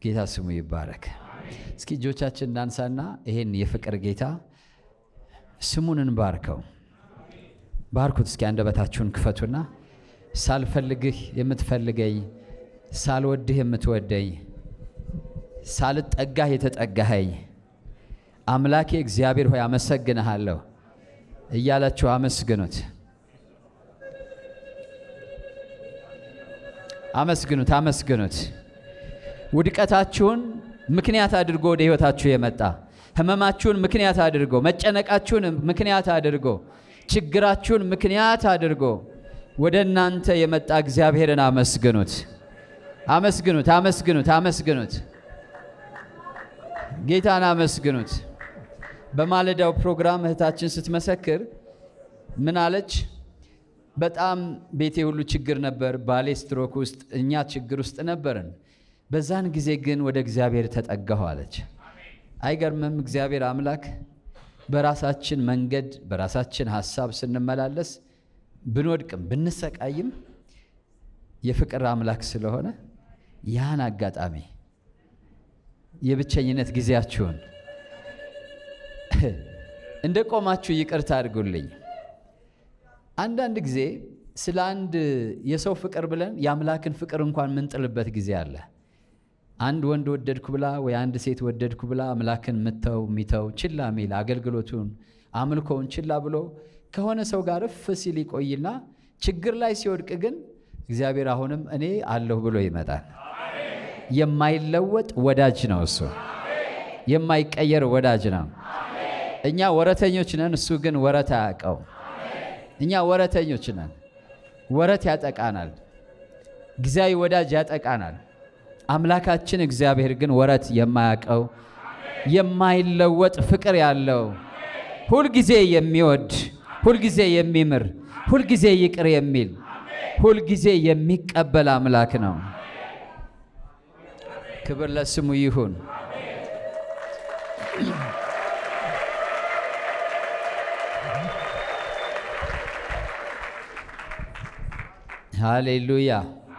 ጌታ ስሙ ይባረክ። እስኪ እጆቻችን እናንሳና ይሄን የፍቅር ጌታ ስሙን እንባርከው። ባርኩት እስኪ አንደበታችሁን ክፈቱና ሳልፈልግህ የምትፈልገኝ፣ ሳልወድህ የምትወደኝ፣ ሳልጠጋህ የተጠጋኸኝ አምላኬ እግዚአብሔር ሆይ አመሰግንሃለሁ እያላችሁ አመስግኑት። አመስግኑት፣ አመስግኑት። ውድቀታችሁን ምክንያት አድርጎ ወደ ሕይወታችሁ የመጣ ህመማችሁን ምክንያት አድርጎ መጨነቃችሁን ምክንያት አድርጎ ችግራችሁን ምክንያት አድርጎ ወደ እናንተ የመጣ እግዚአብሔርን አመስግኑት፣ አመስግኑት፣ አመስግኑት፣ አመስግኑት። ጌታን አመስግኑት። በማለዳው ፕሮግራም እህታችን ስትመሰክር ምን አለች? በጣም ቤቴ ሁሉ ችግር ነበር፣ ባሌ ስትሮክ ውስጥ፣ እኛ ችግር ውስጥ ነበርን። በዛን ጊዜ ግን ወደ እግዚአብሔር ተጠጋሁ አለች። አይገርምም? እግዚአብሔር አምላክ በራሳችን መንገድ በራሳችን ሀሳብ ስንመላለስ ብንወድቅም ብንሰቃይም የፍቅር አምላክ ስለሆነ ያን አጋጣሚ የብቸኝነት ጊዜያችሁን እንደ ቆማችሁ ይቅርታ አድርጉልኝ። አንዳንድ ጊዜ ስለ አንድ የሰው ፍቅር ብለን የአምላክን ፍቅር እንኳን ምንጥልበት ጊዜ አለ። አንድ ወንድ ወደድኩ ብላ ወይ አንድ ሴት ወደድኩ ብላ አምላክን ምተው ሚተው ችላ ሚል አገልግሎቱን አምልኮውን ችላ ብሎ ከሆነ ሰው ጋር እፍ ሲል ይቆይና ችግር ላይ ሲወድቅ ግን እግዚአብሔር አሁንም እኔ አለሁ ብሎ ይመጣል። የማይለወጥ ወዳጅ ነው እሱ፣ የማይቀየር ወዳጅ ነው። እኛ ወረተኞች ነን፣ እሱ ግን ወረት አያውቀው። እኛ ወረተኞች ነን፣ ወረት ያጠቃናል፣ ጊዜያዊ ወዳጅ ያጠቃናል። አምላካችን እግዚአብሔር ግን ወረት የማያውቀው የማይለወጥ ፍቅር ያለው ሁልጊዜ የሚወድ ሁልጊዜ የሚምር ሁልጊዜ ይቅር የሚል ሁልጊዜ የሚቀበል አምላክ ነው። ክብር ለስሙ ይሁን። ሃሌሉያ።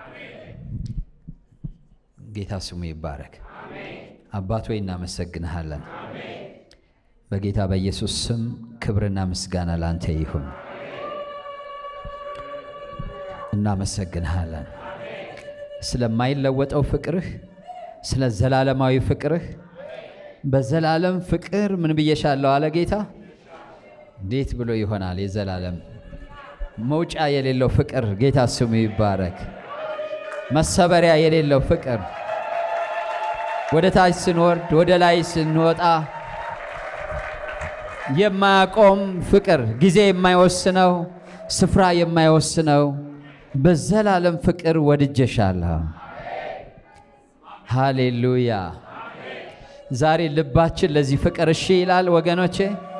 ጌታ ስሙ ይባረክ። አባት ሆይ እናመሰግንሃለን። በጌታ በኢየሱስ ስም ክብርና ምስጋና ላንተ ይሁን። እናመሰግንሃለን ስለማይለወጠው ፍቅርህ፣ ስለ ዘላለማዊ ፍቅርህ። በዘላለም ፍቅር ምን ብዬሻለሁ አለ ጌታ። እንዴት ብሎ ይሆናል? የዘላለም መውጫ የሌለው ፍቅር። ጌታ ስሙ ይባረክ። መሰበሪያ የሌለው ፍቅር ወደ ታች ስንወርድ ወደ ላይ ስንወጣ የማያቆም ፍቅር፣ ጊዜ የማይወስነው ስፍራ የማይወስነው በዘላለም ፍቅር ወድጀሻለሁ። ሃሌሉያ። ዛሬ ልባችን ለዚህ ፍቅር እሺ ይላል ወገኖቼ፣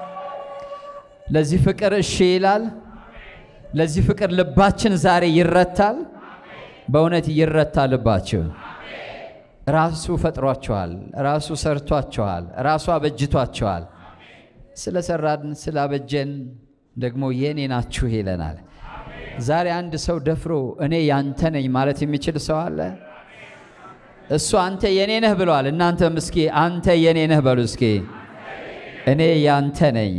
ለዚህ ፍቅር እሺ ይላል። ለዚህ ፍቅር ልባችን ዛሬ ይረታል። በእውነት ይረታ ልባችሁ። ራሱ ፈጥሯቸዋል፣ ራሱ ሰርቷቸዋል፣ ራሱ አበጅቷቸዋል። ስለሰራን ስላበጀን ደግሞ የኔ ናችሁ ይለናል። ዛሬ አንድ ሰው ደፍሮ እኔ ያንተ ነኝ ማለት የሚችል ሰው አለ? እሱ አንተ የኔ ነህ ብለዋል። እናንተም እስኪ አንተ የኔ ነህ በሉ እስኪ። እኔ ያንተ ነኝ።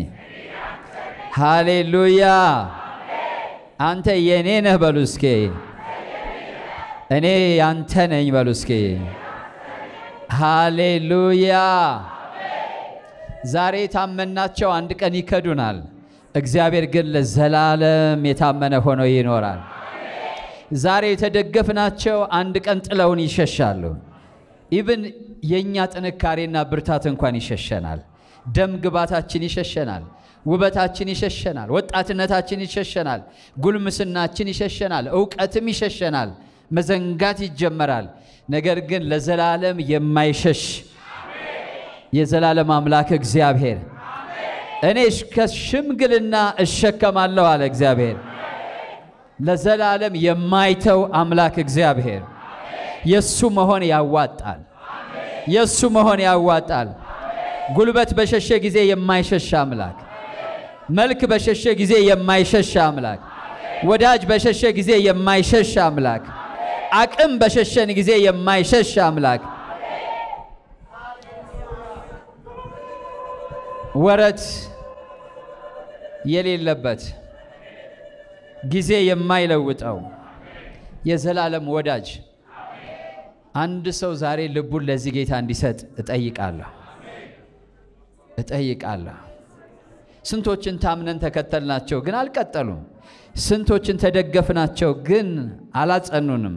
ሃሌሉያ። አንተ የኔ ነህ በሉ እስኪ። እኔ ያንተ ነኝ በሉ እስኪ። ሃሌሉያ። ዛሬ የታመናቸው አንድ ቀን ይከዱናል። እግዚአብሔር ግን ለዘላለም የታመነ ሆኖ ይኖራል። ዛሬ የተደገፍናቸው አንድ ቀን ጥለውን ይሸሻሉ። ኢብን የእኛ ጥንካሬና ብርታት እንኳን ይሸሸናል። ደም ግባታችን ይሸሸናል። ውበታችን ይሸሸናል። ወጣትነታችን ይሸሸናል። ጉልምስናችን ይሸሸናል። እውቀትም ይሸሸናል። መዘንጋት ይጀመራል። ነገር ግን ለዘላለም የማይሸሽ የዘላለም አምላክ እግዚአብሔር እኔ ከሽምግልና እሸከማለሁ አለ እግዚአብሔር። ለዘላለም የማይተው አምላክ እግዚአብሔር የሱ መሆን ያዋጣል። የሱ መሆን ያዋጣል። ጉልበት በሸሸ ጊዜ የማይሸሽ አምላክ፣ መልክ በሸሸ ጊዜ የማይሸሽ አምላክ፣ ወዳጅ በሸሸ ጊዜ የማይሸሽ አምላክ፣ አቅም በሸሸን ጊዜ የማይሸሽ አምላክ ወረት የሌለበት ጊዜ የማይለውጠው የዘላለም ወዳጅ አንድ ሰው ዛሬ ልቡን ለዚህ ጌታ እንዲሰጥ እጠይቃለሁ እጠይቃለሁ። ስንቶችን ታምነን ተከተልናቸው ግን አልቀጠሉም። ስንቶችን ተደገፍናቸው ግን አላጸኑንም።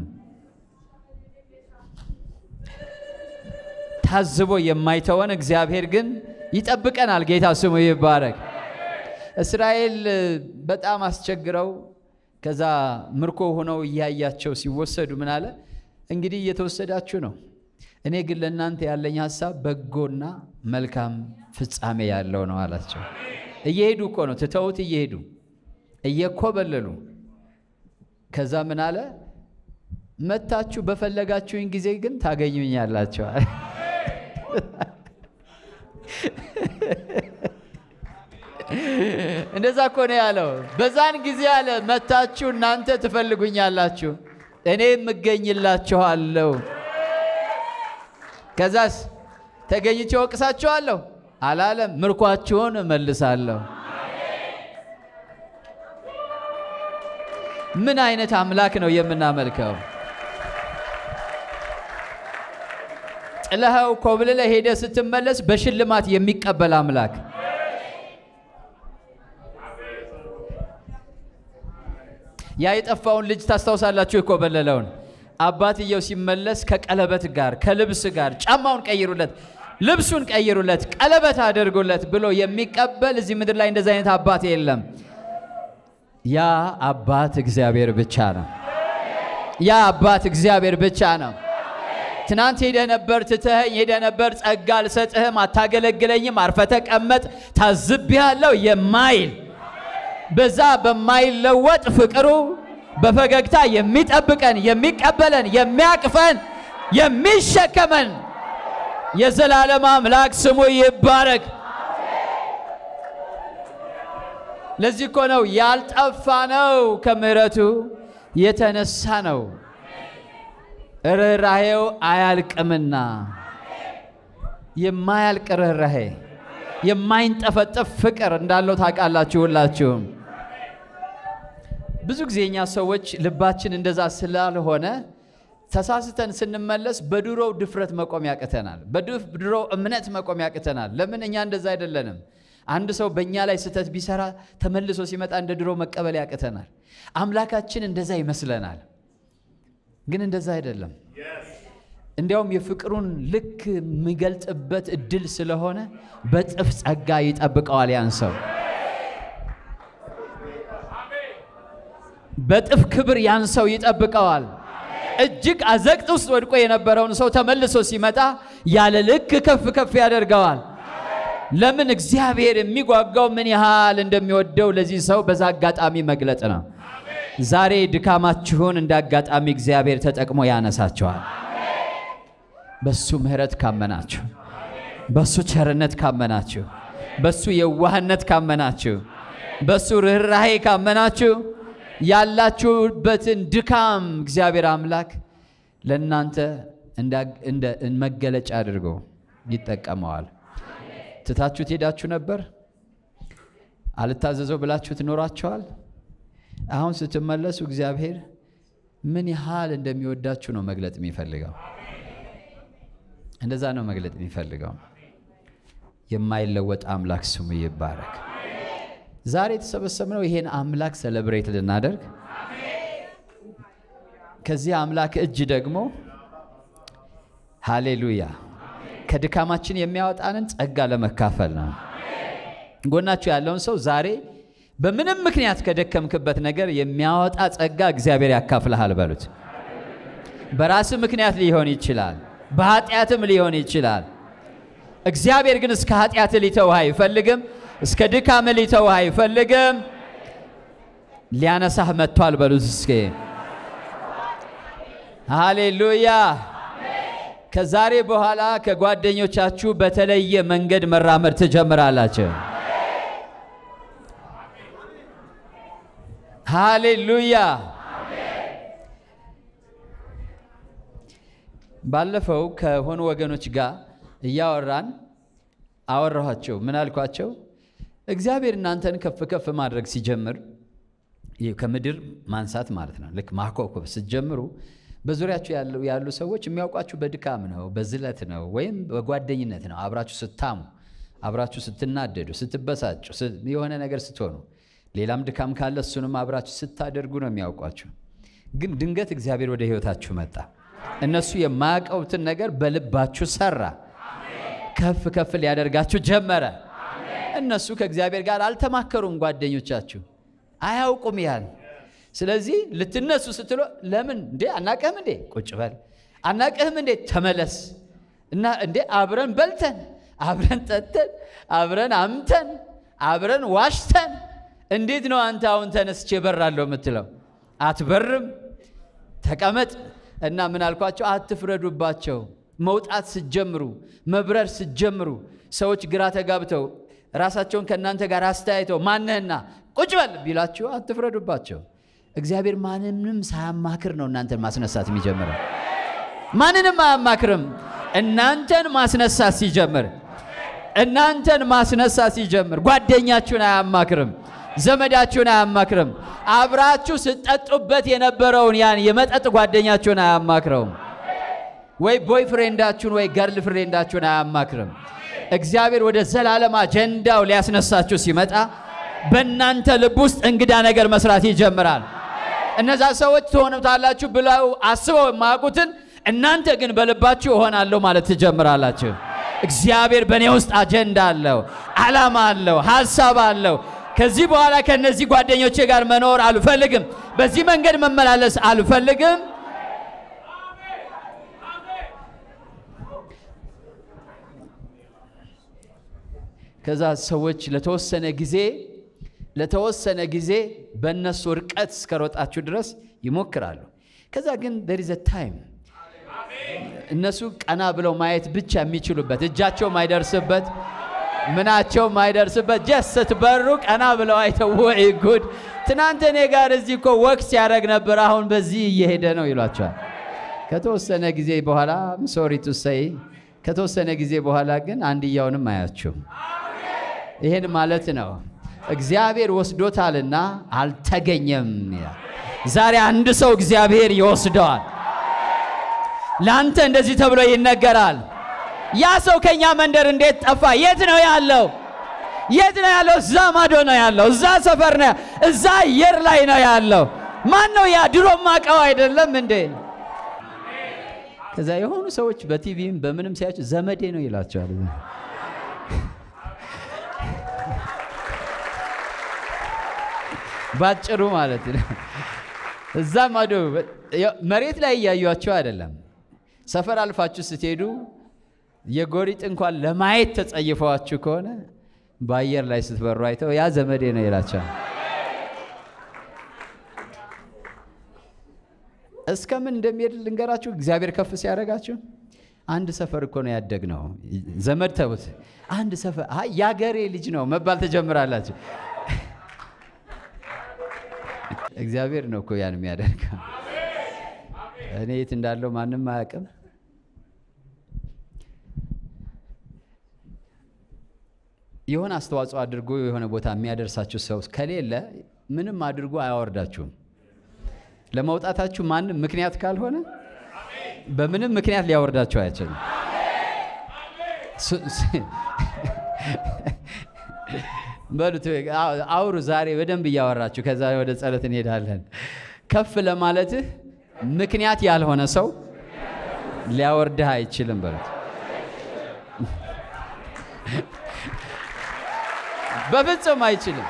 ታዝቦ የማይተወን እግዚአብሔር ግን ይጠብቀናል። ጌታ ስሙ ይባረክ። እስራኤል በጣም አስቸግረው ከዛ ምርኮ ሆነው እያያቸው ሲወሰዱ ምን አለ? እንግዲህ እየተወሰዳችሁ ነው። እኔ ግን ለእናንተ ያለኝ ሀሳብ በጎና መልካም ፍጻሜ ያለው ነው አላቸው። እየሄዱ እኮ ነው ትተውት እየሄዱ እየኮበለሉ ከዛ ምን አለ? መታችሁ በፈለጋችሁኝ ጊዜ ግን ታገኙኛላችኋል። እንደዛ እኮ ነው ያለው። በዛን ጊዜ አለ መታችሁ እናንተ ትፈልጉኛላችሁ፣ እኔም እገኝላችኋለሁ። ከዛስ ተገኝቼ ወቅሳችኋለሁ አላለም። ምርኳችሁን እመልሳለሁ። ምን አይነት አምላክ ነው የምናመልከው? ጥለኸው ኮብልለ ሄደ ስትመለስ በሽልማት የሚቀበል አምላክ ያ የጠፋውን ልጅ ታስታውሳላችሁ? የኮበለለውን አባትየው ሲመለስ ከቀለበት ጋር ከልብስ ጋር ጫማውን ቀይሩለት፣ ልብሱን ቀይሩለት፣ ቀለበት አድርጉለት ብሎ የሚቀበል እዚህ ምድር ላይ እንደዚህ አይነት አባት የለም። ያ አባት እግዚአብሔር ብቻ ነው። ያ አባት እግዚአብሔር ብቻ ነው። ትናንት ሄደ ነበር፣ ትተኸኝ ሄደ ነበር፣ ጸጋ አልሰጥህም፣ አታገለግለኝም፣ አርፈ ተቀመጥ፣ ታዝቤሃለሁ የማይል በዛ በማይለወጥ ፍቅሩ በፈገግታ የሚጠብቀን የሚቀበለን የሚያቅፈን የሚሸከመን የዘላለም አምላክ ስሙ ይባረክ። ለዚህ እኮ ነው ያልጠፋ ነው ከምሕረቱ የተነሳ ነው። ርኅራሄው አያልቅምና የማያልቅ ርኅራሄ የማይንጠፈጠፍ ፍቅር እንዳለው ታውቃላችሁ ሁላችሁም። ብዙ ጊዜ እኛ ሰዎች ልባችን እንደዛ ስላልሆነ ተሳስተን ስንመለስ በድሮው ድፍረት መቆም ያቅተናል። በድሮው እምነት መቆም ያቅተናል። ለምን? እኛ እንደዛ አይደለንም። አንድ ሰው በእኛ ላይ ስህተት ቢሰራ ተመልሶ ሲመጣ እንደ ድሮ መቀበል ያቅተናል። አምላካችን እንደዛ ይመስለናል፣ ግን እንደዛ አይደለም። እንዲያውም የፍቅሩን ልክ የሚገልጥበት እድል ስለሆነ በጥፍ ጸጋ ይጠብቀዋል ያን ሰው በጥፍ ክብር ያን ሰው ይጠብቀዋል። እጅግ አዘቅት ውስጥ ወድቆ የነበረውን ሰው ተመልሶ ሲመጣ ያለ ልክ ከፍ ከፍ ያደርገዋል። ለምን? እግዚአብሔር የሚጓጓው ምን ያህል እንደሚወደው ለዚህ ሰው በዛ አጋጣሚ መግለጥ ነው። ዛሬ ድካማችሁን እንደ አጋጣሚ እግዚአብሔር ተጠቅሞ ያነሳችኋል። በሱ ምሕረት ካመናችሁ፣ በሱ ቸርነት ካመናችሁ፣ በሱ የዋህነት ካመናችሁ፣ በሱ ርኅራሄ ካመናችሁ ያላችሁበትን ድካም እግዚአብሔር አምላክ ለእናንተ እንደ መገለጫ አድርጎ ይጠቀመዋል። ትታችሁት ሄዳችሁ ነበር፣ አልታዘዘው ብላችሁ ትኖራችኋል። አሁን ስትመለሱ እግዚአብሔር ምን ያህል እንደሚወዳችሁ ነው መግለጥ የሚፈልገው። እንደዛ ነው መግለጥ የሚፈልገው። የማይለወጥ አምላክ ስሙ ይባረክ። ዛሬ የተሰበሰብነው ይሄን አምላክ ሰለብሬት ልናደርግ ከዚህ አምላክ እጅ ደግሞ ሃሌሉያ ከድካማችን የሚያወጣንን ጸጋ ለመካፈል ነው። ጎናችሁ ያለውን ሰው ዛሬ በምንም ምክንያት ከደከምክበት ነገር የሚያወጣ ጸጋ እግዚአብሔር ያካፍልሃል በሉት። በራስህ ምክንያት ሊሆን ይችላል፣ በኃጢአትም ሊሆን ይችላል። እግዚአብሔር ግን እስከ ኃጢአት ሊተውህ አይፈልግም። እስከ ድካም ሊተውህ አይፈልግም። ሊያነሳህ መጥቷል በሉት እስኪ ሃሌሉያ። ከዛሬ በኋላ ከጓደኞቻችሁ በተለየ መንገድ መራመድ ትጀምራላችሁ። ሃሌሉያ። ባለፈው ከሆኑ ወገኖች ጋር እያወራን አወራኋቸው። ምን አልኳቸው? እግዚአብሔር እናንተን ከፍ ከፍ ማድረግ ሲጀምር ይህ ከምድር ማንሳት ማለት ነው። ልክ ማኮብኮብ ስትጀምሩ በዙሪያችሁ ያሉ ያሉ ሰዎች የሚያውቋችሁ በድካም ነው፣ በዝለት ነው፣ ወይም በጓደኝነት ነው። አብራችሁ ስታሙ፣ አብራችሁ ስትናደዱ፣ ስትበሳጩ፣ ስ- የሆነ ነገር ስትሆኑ፣ ሌላም ድካም ካለ እሱንም አብራችሁ ስታደርጉ ነው የሚያውቋችሁ። ግን ድንገት እግዚአብሔር ወደ ህይወታችሁ መጣ። እነሱ የማያውቀውትን ነገር በልባችሁ ሰራ። ከፍ ከፍ ሊያደርጋችሁ ጀመረ። እነሱ ከእግዚአብሔር ጋር አልተማከሩም። ጓደኞቻችሁ አያውቁም ያን። ስለዚህ ልትነሱ ስትሎ ለምን እንዴ አናቅህም እንዴ ቁጭ በል አናቅህም እንዴ ተመለስ እና እንዴ አብረን በልተን አብረን ጠጥተን አብረን አምተን አብረን ዋሽተን እንዴት ነው አንተ አሁን ተነስቼ እበራለሁ የምትለው? አትበርም። ተቀመጥ እና ምን አልኳቸው? አትፍረዱባቸው። መውጣት ስትጀምሩ፣ መብረር ስትጀምሩ ሰዎች ግራ ተጋብተው ራሳቸውን ከእናንተ ጋር አስተያይተው ማነህና ቁጭ በል ቢላችሁ አትፍረዱባቸው። እግዚአብሔር ማንንም ሳያማክር ነው እናንተን ማስነሳት የሚጀምረው። ማንንም አያማክርም። እናንተን ማስነሳት ሲጀምር እናንተን ማስነሳት ሲጀምር ጓደኛችሁን አያማክርም፣ ዘመዳችሁን አያማክርም። አብራችሁ ስትጠጡበት የነበረውን ያን የመጠጥ ጓደኛችሁን አያማክረውም። ወይ ቦይ ፍሬንዳችሁን ወይ ገርል ፍሬንዳችሁን አያማክርም። እግዚአብሔር ወደ ዘላለም አጀንዳው ሊያስነሳችሁ ሲመጣ በእናንተ ልብ ውስጥ እንግዳ ነገር መስራት ይጀምራል። እነዛ ሰዎች ትሆኑታላችሁ ብለው አስበው የማያውቁትን እናንተ ግን በልባችሁ እሆናለሁ ማለት ትጀምራላችሁ። እግዚአብሔር በእኔ ውስጥ አጀንዳ አለው፣ ዓላማ አለው፣ ሀሳብ አለው። ከዚህ በኋላ ከእነዚህ ጓደኞቼ ጋር መኖር አልፈልግም። በዚህ መንገድ መመላለስ አልፈልግም። ከዛ ሰዎች ለተወሰነ ጊዜ ለተወሰነ ጊዜ በእነሱ ርቀት እስከሮጣችሁ ድረስ ይሞክራሉ። ከዛ ግን there is a time እነሱ ቀና ብለው ማየት ብቻ የሚችሉበት እጃቸው ማይደርስበት ምናቸው ማይደርስበት ጀስ ስትበሩ ቀና ብለው አይተው ወይ ጉድ ትናንት እኔ ጋር እዚህ እኮ ወክ ሲያደርግ ነበር፣ አሁን በዚህ እየሄደ ነው ይሏቸዋል። ከተወሰነ ጊዜ በኋላ ሶሪ ቱ ሰይ ከተወሰነ ጊዜ በኋላ ግን አንድያውንም አያችሁም። ይሄን ማለት ነው እግዚአብሔር ወስዶታልና አልተገኘም ይላል። ዛሬ አንድ ሰው እግዚአብሔር ይወስደዋል። ለአንተ እንደዚህ ተብሎ ይነገራል። ያ ሰው ከኛ መንደር እንዴት ጠፋ? የት ነው ያለው? የት ነው ያለው? እዛ ማዶ ነው ያለው። እዛ ሰፈር ነው፣ እዛ አየር ላይ ነው ያለው። ማን ነው ያ? ድሮ ማቀው አይደለም እንዴ? ከዛ የሆኑ ሰዎች በቲቪም በምንም ሲያቸው ዘመዴ ነው ይላቸዋል። ባጭሩ ማለት ነው። እዛ ማዶ መሬት ላይ እያዩቸው አይደለም። ሰፈር አልፋችሁ ስትሄዱ የጎሪጥ እንኳን ለማየት ተጸይፈዋችሁ ከሆነ በአየር ላይ ስትበሩ አይተው ያ ዘመዴ ነው ይላቸዋል። እስከምን እንደሚሄድ ልንገራችሁ። እግዚአብሔር ከፍ ሲያደርጋችሁ አንድ ሰፈር እኮ ነው ያደግነው። ዘመድ ተውት፣ አንድ ሰፈር አይ ያገሬ ልጅ ነው መባል ተጀምራላችሁ። እግዚአብሔር ነው እኮ ያን የሚያደርገው። እኔ የት እንዳለው ማንም አያውቅም። የሆነ አስተዋጽኦ አድርጎ የሆነ ቦታ የሚያደርሳችሁ ሰው ከሌለ ምንም አድርጎ አያወርዳችሁም። ለመውጣታችሁ ማንም ምክንያት ካልሆነ በምንም ምክንያት ሊያወርዳችሁ አይችልም። በሉት አውሩ። ዛሬ በደንብ እያወራችሁ ከዛ ወደ ጸሎት እንሄዳለን። ከፍ ለማለትህ ምክንያት ያልሆነ ሰው ሊያወርድህ አይችልም። በሉት በፍጹም አይችልም።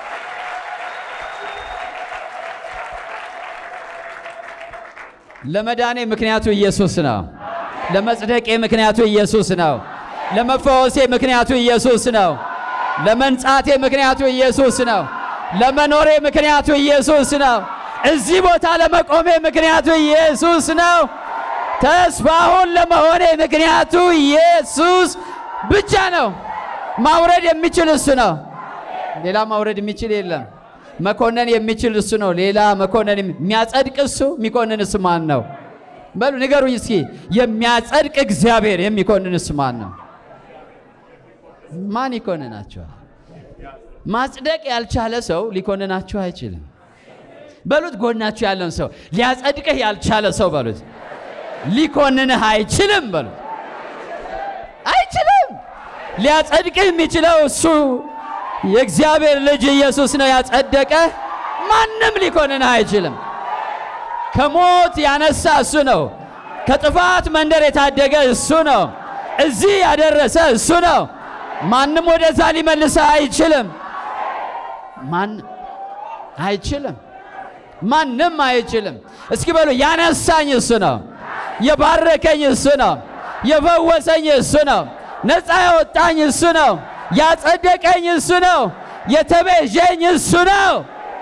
ለመዳኔ ምክንያቱ ኢየሱስ ነው። ለመጽደቄ ምክንያቱ ኢየሱስ ነው። ለመፈወሴ ምክንያቱ ኢየሱስ ነው። ለመንጻቴ ምክንያቱ ኢየሱስ ነው። ለመኖሬ ምክንያቱ ኢየሱስ ነው። እዚህ ቦታ ለመቆሜ ምክንያቱ ኢየሱስ ነው። ተስፋሁን ለመሆኔ ምክንያቱ ኢየሱስ ብቻ ነው። ማውረድ የሚችል እሱ ነው። ሌላ ማውረድ የሚችል የለም። መኮነን የሚችል እሱ ነው። ሌላ መኮነን የሚያጸድቅ እሱ የሚኮንን እሱ ማን ነው? በሉ ንገሩኝ እስኪ። የሚያጸድቅ እግዚአብሔር የሚኮንን እሱ ማን ነው? ማን ይኮንናችኋል? ማጽደቅ ያልቻለ ሰው ሊኮንናችሁ አይችልም። በሉት ጎናችሁ ያለውን ሰው ሊያጸድቅህ ያልቻለ ሰው በሉት ሊኮንንህ አይችልም። በሉት አይችልም። ሊያጸድቅህ የሚችለው እሱ የእግዚአብሔር ልጅ ኢየሱስ ነው ያጸደቀ። ማንም ሊኮንንህ አይችልም። ከሞት ያነሳ እሱ ነው። ከጥፋት መንደር የታደገ እሱ ነው። እዚህ ያደረሰ እሱ ነው። ማንም ወደዛ ሊመልስህ አይችልም። ማን አይችልም። ማንም አይችልም። እስኪ በሉ ያነሳኝ እሱ ነው። የባረከኝ እሱ ነው። የፈወሰኝ እሱ ነው። ነፃ ያወጣኝ እሱ ነው። ያጸደቀኝ እሱ ነው። የተቤዠኝ እሱ ነው።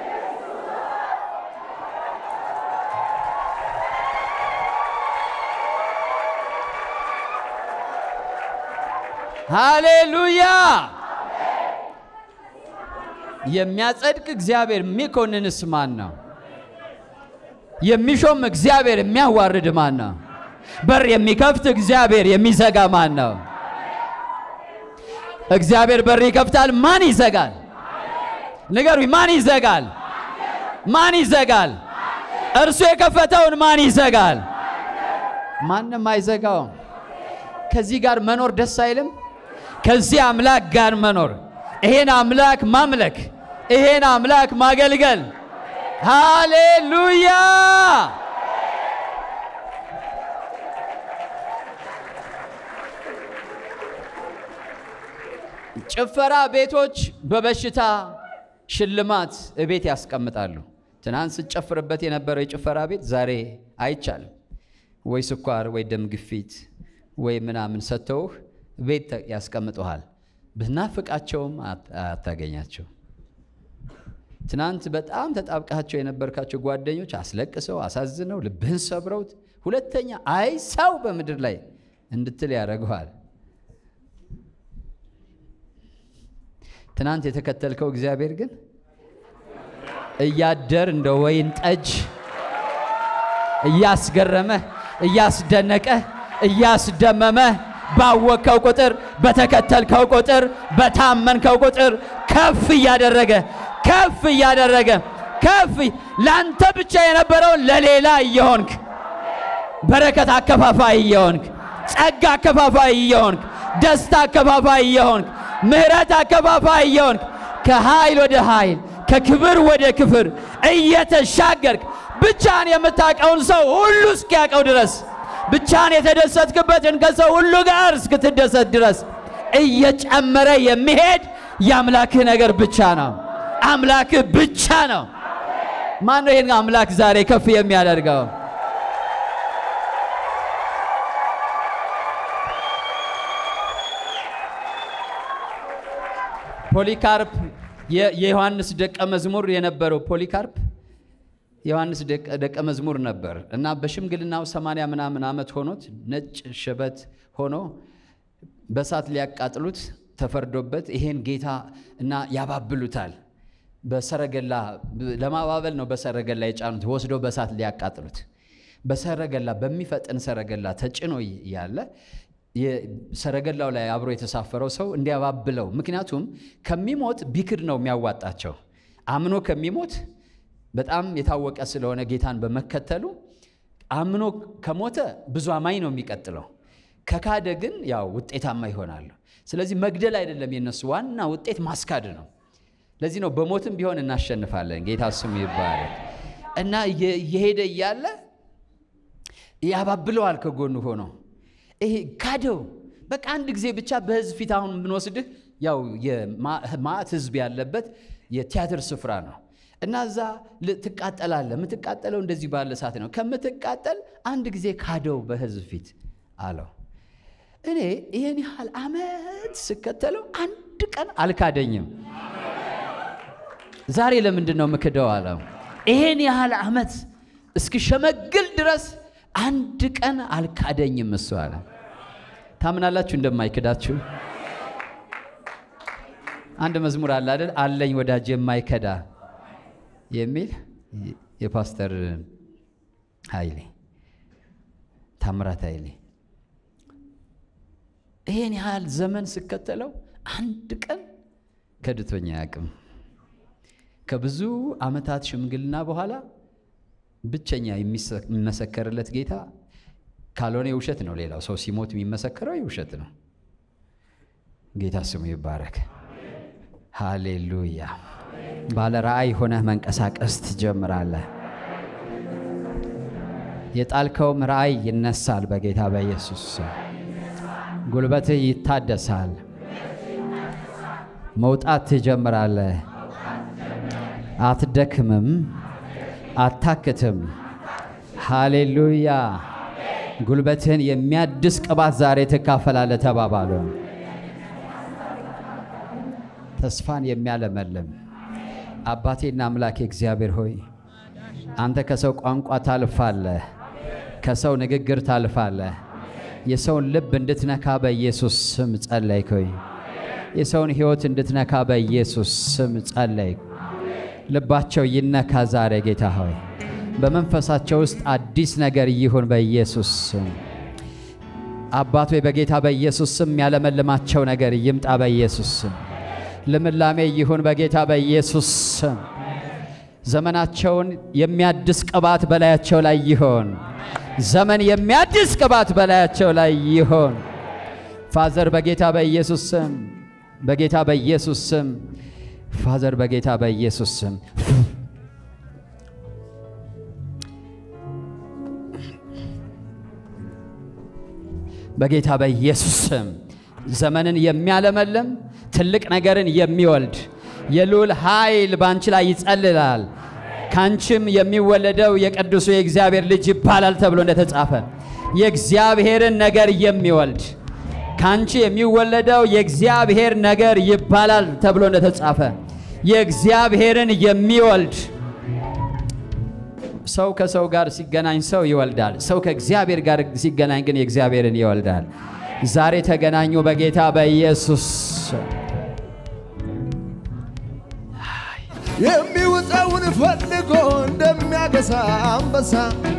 ሃሌሉያ! የሚያጸድቅ እግዚአብሔር የሚኮንንስ ማን ነው? የሚሾም እግዚአብሔር የሚያዋርድ ማን ነው? በር የሚከፍት እግዚአብሔር የሚዘጋ ማን ነው? እግዚአብሔር በር ይከፍታል፣ ማን ይዘጋል? ንገሩኝ፣ ማን ይዘጋል? ማን ይዘጋል? እርሱ የከፈተውን ማን ይዘጋል? ማንም አይዘጋውም። ከዚህ ጋር መኖር ደስ አይልም? ከዚህ አምላክ ጋር መኖር፣ ይሄን አምላክ ማምለክ፣ ይሄን አምላክ ማገልገል። ሃሌሉያ! ጭፈራ ቤቶች በበሽታ ሽልማት እቤት ያስቀምጣሉ። ትናንት ስጨፍርበት የነበረው የጭፈራ ቤት ዛሬ አይቻልም። ወይ ስኳር ወይ ደም ግፊት ወይ ምናምን ሰጥተውህ ቤት ያስቀምጠሃል። ብናፍቃቸውም አታገኛቸው። ትናንት በጣም ተጣብቃቸው የነበርካቸው ጓደኞች አስለቅሰው አሳዝነው ልብህን ሰብረውት ሁለተኛ አይ ሰው በምድር ላይ እንድትል ያደርገዋል። ትናንት የተከተልከው እግዚአብሔር ግን እያደር እንደ ወይን ጠጅ እያስገረመህ እያስደነቀህ እያስደመመህ ባወቅከው ቁጥር በተከተልከው ቁጥር በታመንከው ቁጥር ከፍ እያደረገ ከፍ እያደረገ ከፍ ለአንተ ብቻ የነበረውን ለሌላ እየሆንክ በረከት አከፋፋይ እየሆንክ ጸጋ አከፋፋይ እየሆንክ ደስታ አከፋፋይ እየሆንክ ምሕረት አከፋፋይ እየሆንክ ከኃይል ወደ ኃይል ከክብር ወደ ክብር እየተሻገርክ ብቻን የምታውቀውን ሰው ሁሉ እስኪያውቀው ድረስ ብቻን የተደሰትክበትን ከሰው ሁሉ ጋር እስክትደሰት ድረስ እየጨመረ የሚሄድ የአምላክህ ነገር ብቻ ነው። አምላክህ ብቻ ነው። ማን ነው ይህን አምላክ ዛሬ ከፍ የሚያደርገው? ፖሊካርፕ የዮሐንስ ደቀ መዝሙር የነበረው ፖሊካርፕ ዮሐንስ ደቀ መዝሙር ነበር እና በሽምግልናው ሰማንያ ምናምን ዓመት ሆኖት ነጭ ሽበት ሆኖ በእሳት ሊያቃጥሉት ተፈርዶበት ይሄን ጌታ እና ያባብሉታል። በሰረገላ ለማባበል ነው በሰረገላ የጫኑት ወስዶ በእሳት ሊያቃጥሉት። በሰረገላ በሚፈጥን ሰረገላ ተጭኖ ያለ ሰረገላው ላይ አብሮ የተሳፈረው ሰው እንዲያባብለው፣ ምክንያቱም ከሚሞት ቢክድ ነው የሚያዋጣቸው አምኖ ከሚሞት በጣም የታወቀ ስለሆነ ጌታን በመከተሉ አምኖ ከሞተ ብዙ አማኝ ነው የሚቀጥለው። ከካደ ግን ያው ውጤታማ ይሆናሉ። ስለዚህ መግደል አይደለም የነሱ ዋና ውጤት ማስካድ ነው። ለዚህ ነው በሞትም ቢሆን እናሸንፋለን። ጌታ ስሙ ይባረክ እና የሄደ እያለ ያባብለዋል ከጎኑ ሆኖ ይሄ ካደው። በቃ አንድ ጊዜ ብቻ በህዝብ ፊት አሁን የምንወስድህ ያው የማዕት ህዝብ ያለበት የቲያትር ስፍራ ነው እና እዛ ትቃጠላለህ። የምትቃጠለው እንደዚህ ባለ እሳት ነው። ከምትቃጠል አንድ ጊዜ ካደው በህዝብ ፊት አለው። እኔ ይህን ያህል ዓመት ስከተለው አንድ ቀን አልካደኝም። ዛሬ ለምንድን ነው ምክደው አለው። ይሄን ያህል ዓመት እስክሸመግል ድረስ አንድ ቀን አልካደኝም እሱ አለ። ታምናላችሁ እንደማይክዳችሁ? አንድ መዝሙር አለ አይደል? አለኝ ወዳጅ የማይከዳ የሚል የፓስተር ኃይሌ ታምራት ኃይሌ ይሄን ያህል ዘመን ስከተለው አንድ ቀን ከድቶኛ አያውቅም። ከብዙ ዓመታት ሽምግልና በኋላ ብቸኛ የሚመሰከርለት ጌታ ካልሆነ የውሸት ነው። ሌላው ሰው ሲሞት የሚመሰከረው የውሸት ነው። ጌታ ስሙ ይባረክ። ሃሌሉያ። ባለ ራእይ ሆነህ መንቀሳቀስ ትጀምራለህ። የጣልከውም ራእይ ይነሳል በጌታ በኢየሱስ ስም። ጉልበትህ ይታደሳል። መውጣት ትጀምራለህ። አትደክምም፣ አታክትም። ሃሌሉያ። ጉልበትህን የሚያድስ ቅባት ዛሬ ትካፈላለህ ተባባሉ። ተስፋን የሚያለመልም አባቴና አምላኬ እግዚአብሔር ሆይ አንተ ከሰው ቋንቋ ታልፋለህ፣ ከሰው ንግግር ታልፋለህ። የሰውን ልብ እንድትነካ በኢየሱስ ስም ጸለይክ። ሆይ የሰውን ሕይወት እንድትነካ በኢየሱስ ስም ጸለይክ። ልባቸው ይነካ ዛሬ ጌታ ሆይ በመንፈሳቸው ውስጥ አዲስ ነገር ይሁን በኢየሱስ ስም። አባት ሆይ በጌታ በኢየሱስ ስም ያለመልማቸው ነገር ይምጣ በኢየሱስ ስም። ልምላሜ ይሁን በጌታ በኢየሱስ ስም። ዘመናቸውን የሚያድስ ቅባት በላያቸው ላይ ይሆን። ዘመን የሚያድስ ቅባት በላያቸው ላይ ይሆን። ፋዘር በጌታ በኢየሱስ ስም በጌታ በኢየሱስ ስም ፋዘር በጌታ በኢየሱስ ስም በጌታ በኢየሱስ ስም ዘመንን የሚያለመልም ትልቅ ነገርን የሚወልድ የልዑል ኃይል በአንቺ ላይ ይጸልላል። ከአንቺም የሚወለደው የቅዱሱ የእግዚአብሔር ልጅ ይባላል ተብሎ እንደተጻፈ የእግዚአብሔርን ነገር የሚወልድ ከአንቺ የሚወለደው የእግዚአብሔር ነገር ይባላል ተብሎ እንደተጻፈ የእግዚአብሔርን የሚወልድ ሰው ከሰው ጋር ሲገናኝ ሰው ይወልዳል። ሰው ከእግዚአብሔር ጋር ሲገናኝ ግን የእግዚአብሔርን ይወልዳል። ዛሬ ተገናኙ በጌታ በኢየሱስ የሚውጠውን ፈልጎ እንደሚያገሳ አንበሳ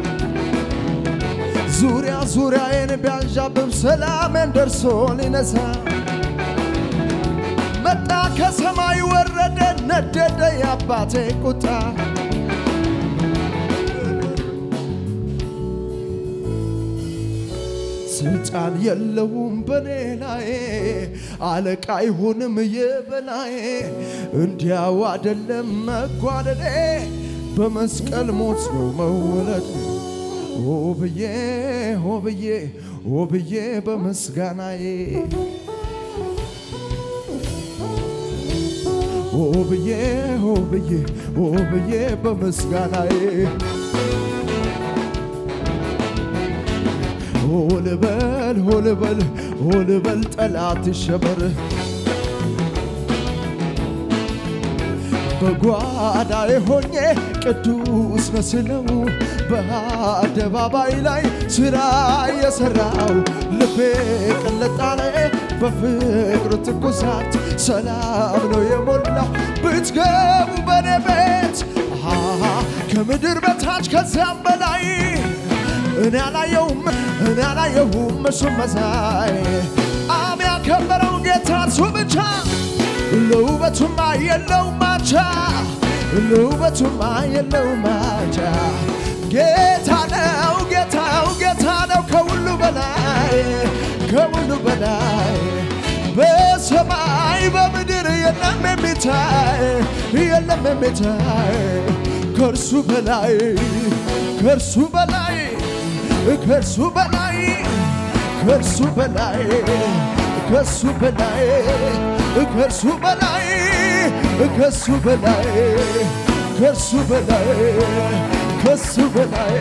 ዙሪያ ዙሪያዬን ቢያንዣብብ ሰላሜን ደርሶ ሊነሳ መጣ ከሰማይ ወረደ ነደደ የአባቴ ቁጣ ስልጣን የለውም በኔ ላይ አለቃ አይሆንም የበላይ እንዲያው አደለም መጓደዴ በመስቀል ሞት ነው መወለድ ኦ ብዬ ኦ ብዬ ኦ ብዬ በምስጋናዬ ኦ ብዬ ኦ ብዬ ኦ ብዬ በምስጋናዬ ሆልበል ሆልበል ሆልበል ጠላት ይሸበር በጓዳዬ ሆኜ ቅዱስ መስለው በአደባባይ ላይ ሥራ የሠራው ልቤ ቅለጣለ በፍቅር ትኩሳት ሰላም ነው የሞላው ብትገቡ በኔ ቤት አሃ ከምድር በታች ከዚያም በላይ እኔ አላየሁም እኔ አላየሁም እሱም መሳይ አብ ያከበረው ጌታ እርሱ ብቻ ለውበቱማ የለው ማቻ ለውበቱማ የለው ማቻ ጌታ ነው ጌታው ጌታ ነው ከሁሉ በላይ ከሁሉ በላይ በሰማይ በምድር የለም የሚታይ የለም የሚታይ ከእርሱ በላይ ከእርሱ በላይ ከእርሱ በላይ ከእርሱ በላይ ከእርሱ በላይ ከእርሱ በላይ ከእሱ በላይ ከእሱ በላይ ከእሱ በላይ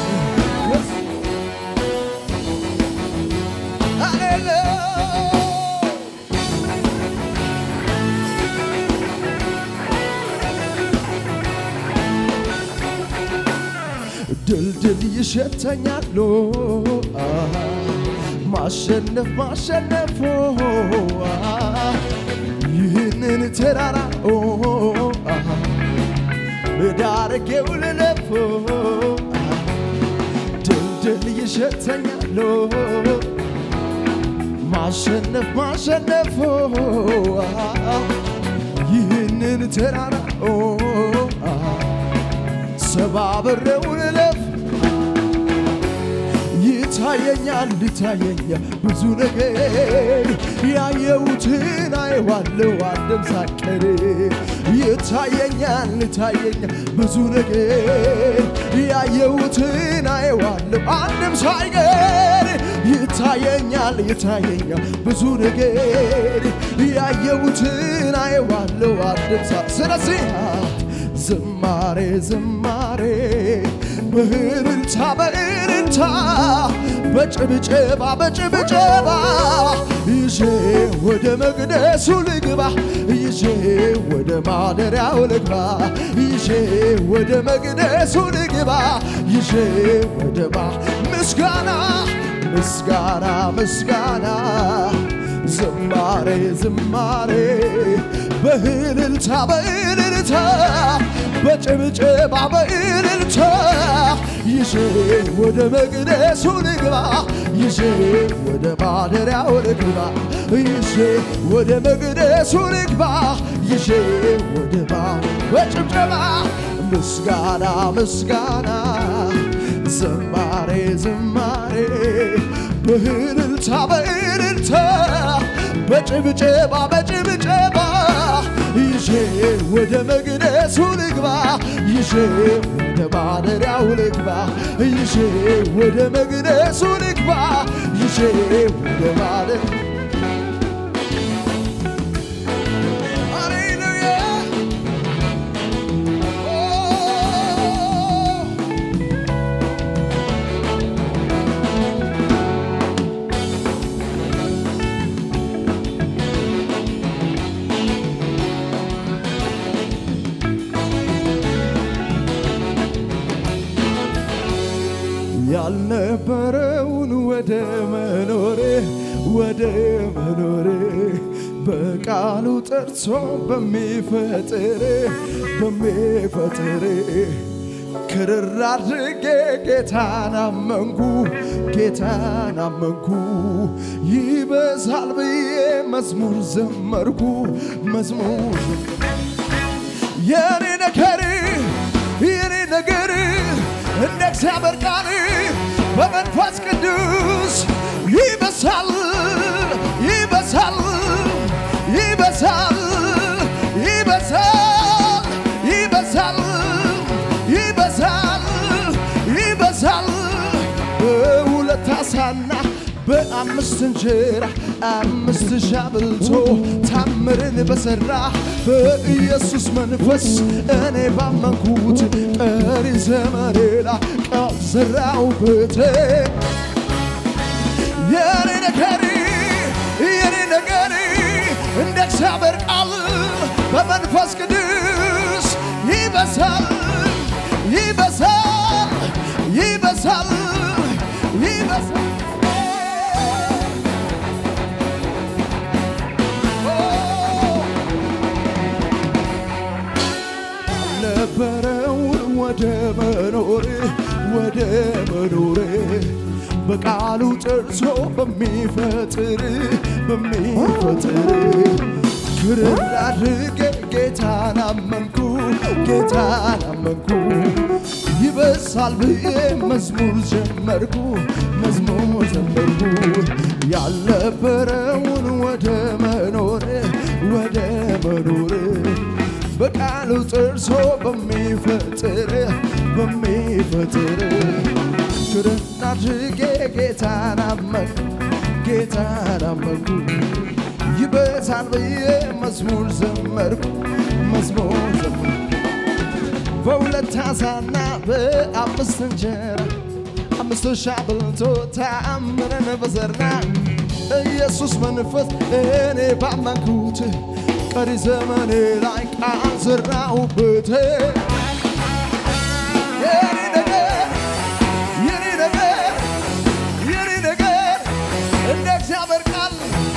ድልድል ይሸተኛሉ ማሸነፍ ማሸነፎ ይህንን ተራራ ዳርጌው ልለፎ ድልድል ይሸተኛሉ ማሸነፍ ማሸነፍ ይህንን ተራራ ሰባብሬው ልለፍ ይታየኛል ይታየኛል ብዙ ነገር ያየሁትን አየዋለሁ አንድም ሳቀር ይታየኛል ይታየኛል ብዙ ነገር ያየሁትን አየዋለሁ አንድም ሳይቀር ይታየኛል ይታየኛል ብዙ ነገር ያየሁትን አየዋለሁ አንድም ሳ ስለዚህ ዝማሬ ዝማሬ በእልልታ በእልልታ በጭብጨባ በጭብጨባ ይዤ ወደ መቅደሱ ልግባ ይዤ ወደ ማደሪያው ልግባ ይዤ ወደ መቅደሱ ልግባ ይዤ ወደ ማ ምስጋና ምስጋና ምስጋና ዝማሬ ዝማሬ በእልልታ በእልልታ በጭብጨባ በእልልታ ይዤ ወደ መቅደሱ ልግባ ይዤ ወደ ማደሪያው ልግባ ይዤ ወደ መቅደሱ ልግባ ይዤ ወደ ማ በጭብጨባ ምስጋና ምስጋና ዝማሬ ዝማሬ በእልልታ በእልልታ በጭብጨባ በጭብጨባ ይዤ ወደ መቅደሱ ልግባ ይዤ ወደ ማደሪያው ልግባ ይዤ ወደ መቅደሱ ልግባ ይዤ ወደ ማደር ሃሌሉያ ያልነበረውን ወደ መኖሬ ወደ መኖሬ በቃሉ ጠርቶ በሚፈጥር በሚፈጥር ክርር አድርጌ ጌታን አመንኩ ጌታን አመንኩ ይበዛል ብዬ መዝሙር ዘመርኩ መዝሙር የኔ ነገር የኔ ነገር እንደ እግዚአብሔር ቃል በመንፈስ ቅዱስ ይበሳል ይበሳል ይበሳል ይበሳል ይበሳል ይበሳል ይበሳል በሁለት ዓሣና በአምስት እንጀራ አምስት ሺህ አብልቶ ታምርን በሠራ በኢየሱስ መንፈስ እኔ ባመንኩት ቀሪ ዘመኔ ላይ ቃል ዘራሁበት። የኔ ነገር የኔ ነገር እንደ እግዚአብሔር ቃል በመንፈስ ቅዱስ ይበሳል ይበሳል ይበሳል ይበሳል ነበረውን ወደ መኖሬ ወደ መኖሬ በቃሉ ጠርቶ በሚፈጥር በሚፈጥር ክርር አድርጌ ጌታን አመንኩ ጌታን አመንኩ ይበሳል ብዬ መዝሙር ዘመርኩ መዝሙር ዘመርኩ ያልነበረውን ወደ መኖሬ ወደ መኖሬ በቃሉ ጥርሶ በሚፈጥር በሚፈጥር ክርን አድርጌ ጌታን አመንኩ ጌታን አመንኩ ይበዛል ብዬ መዝሙር ዘመርኩ መዝሙር ዘመርኩ በሁለት ዓሣና በአምስት እንጀራ አምስት ሺህ አብልቶ ተአምረን በሠራ ኢየሱስ መንፈስ እኔ ባመንኩት ቀሪ ዘመኔ ላይ ቃል ዘራሁበት። የኔ ነገር የኔ ነገር የኔ ነገር እንደ እግዚአብሔር ቃል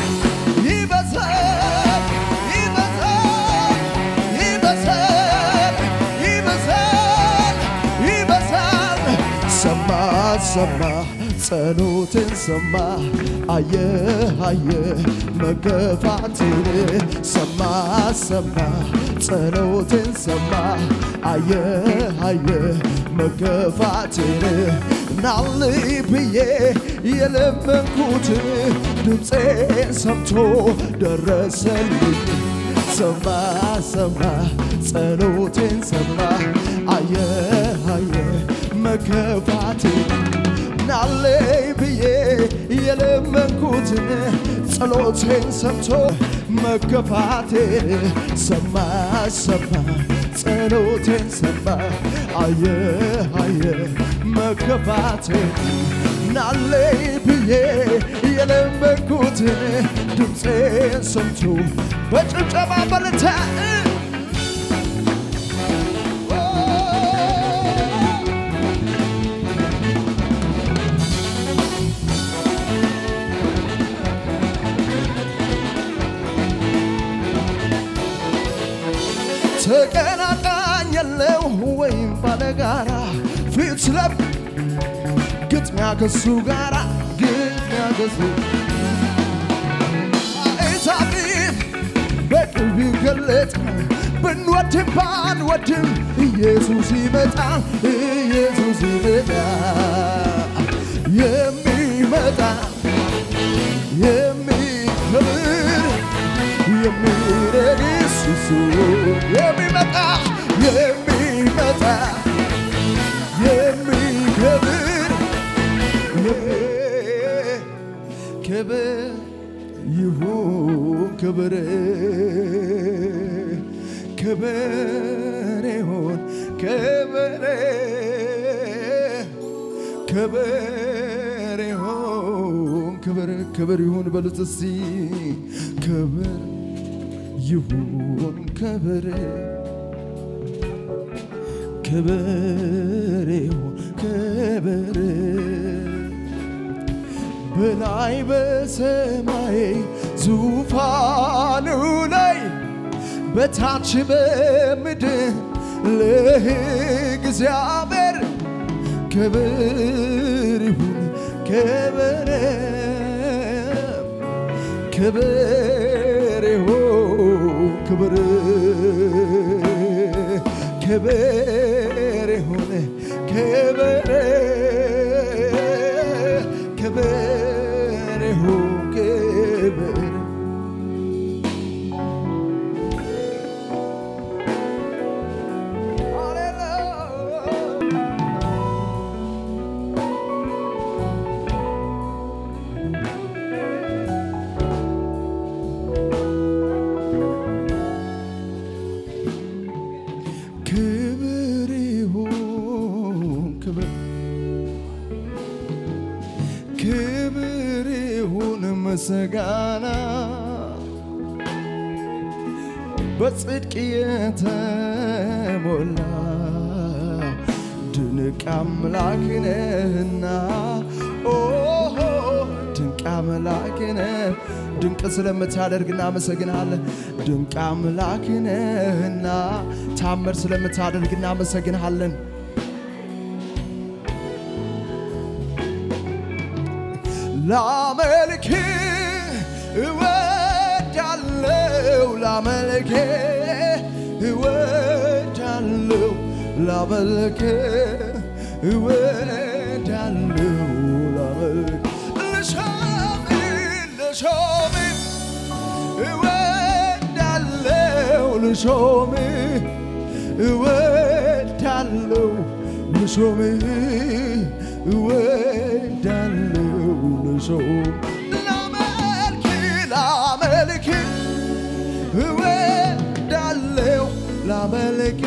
ይበዛል ይበዛል ይበዛል ይበዛል ይበዛል ሰማ ሰማ ጸሎትን ሰማ አየ አየ መገፋትን ሰማ ሰማ ጸሎትን ሰማ አየ አየ መገፋትን ናልይ ብዬ የለመንኩትን ድምፄን ሰምቶ ደረሰልኝ ሰማ ሰማ ጸሎቴን ሰማ አየ አየ መከፋቴን ናለይ ብዬ የለመንኩትን ጸሎቴን ሰምቶ መከፋቴን ሰማ ሰማ ጸሎቴን ሰማ አየ አየ መከፋቴን ናለይ ብዬ የለመንኩትን ድምፄን ሰምቶ በጭብጨባ በልታ ተቀናቃኝ የለው ወይም ባለጋራ ፊት ለብ ግጥሚያ ከሱ ጋራ ግጥሚያ ከሱ አይታፊት በቅርብ ይገለጥ ብንወድም ባንወድም ኢየሱስ ይመጣ ኢየሱስ ይመጣ የሚመጣ የሚከብር የሚረግስ እሱ የሚመጣ የሚመጣ የሚከብር ክብር ይሁን ክብር ክብር ይሁን ክብር ክብር ይሁን ክብር ክብር ይሁን በሉት እስቲ ክብር ይሁን ክብር ክብር ይሁን ክብር በላይ በሰማይ ዙፋኑ ላይ በታች በምድር ለእግዚአብሔር ክብር ይሁን ክብር ክብር ይሁን ክብር ክብር ይሁን ክብር ክብር ይሁን ክብር ክብር ይሁን ክብር ክብር ይሁን ምስጋና በጽድቅ የተሞላ ድንቅ አምላክ ነህና ኦ ድንቅ አምላክ ነህ ድንቅ ስለምታደርግ እናመሰግንሃለን። ድንቅ አምላክ ነህና ታምር ስለምታደርግ እናመሰግንሃለን። ላመልክ እወዳለው ላመልክ እወዳለው ላመልክ እወዳለው ላመልክ ልሾም ልሾም እወዳለው ልሾም እወዳለው ልሾም እወዳለው ልሾም ላመልክ ላመልክ እወዳለው ላመልክ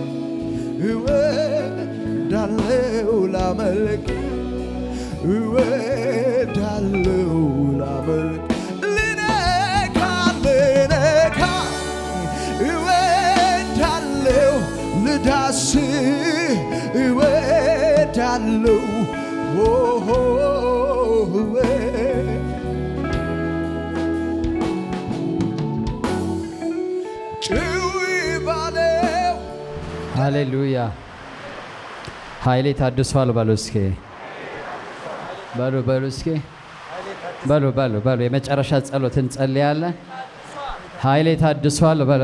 እወዳለው ላመልክ እወዳለው ላመልክ ልነካ ልነካ እወዳለው ልዳስ እወዳለው ኦሆ እወ ጭው ባለው ሃሌሉያ ኃይሌ ታድሷል በሉ እስኪ በሉ በሉ እስኪ በሉ በሉ በሉ የመጨረሻ ጸሎት እንጸልያለን። ኃይሌ ታድሷል በሉ።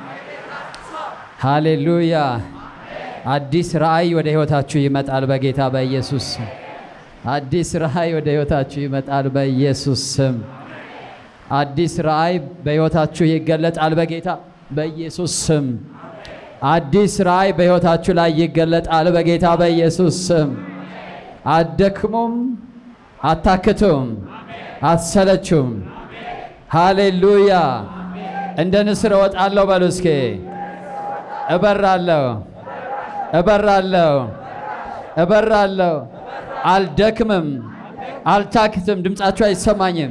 ሃሌሉያ። አዲስ ራእይ ወደ ህይወታችሁ ይመጣል በጌታ በኢየሱስ ስም። አዲስ ራእይ ወደ ህይወታችሁ ይመጣል በኢየሱስ ስም። አዲስ ራእይ በህይወታችሁ ይገለጣል በጌታ በኢየሱስ ስም። አዲስ ራእይ በህይወታችሁ ላይ ይገለጣል በጌታ በኢየሱስ ስም። አትደክሙም፣ አታክቱም፣ አትሰለቹም። ሃሌሉያ። እንደ ንስር እወጣለሁ በሉ እስኪ። እበራለሁ፣ እበራለሁ፣ እበራለሁ። አልደክምም፣ አልታክትም። ድምፃችሁ አይሰማኝም።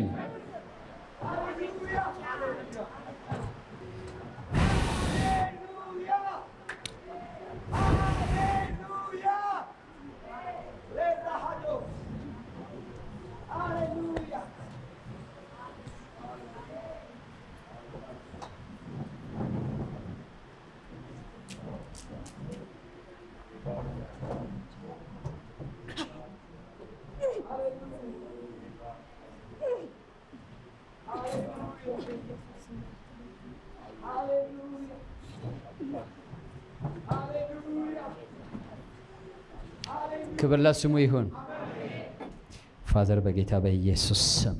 ክብር ለስሙ ይሁን። ፋዘር በጌታ በኢየሱስ ስም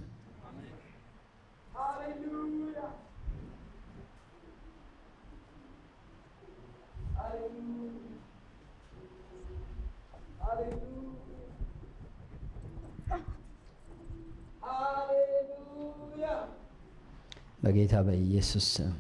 በጌታ በኢየሱስ ስም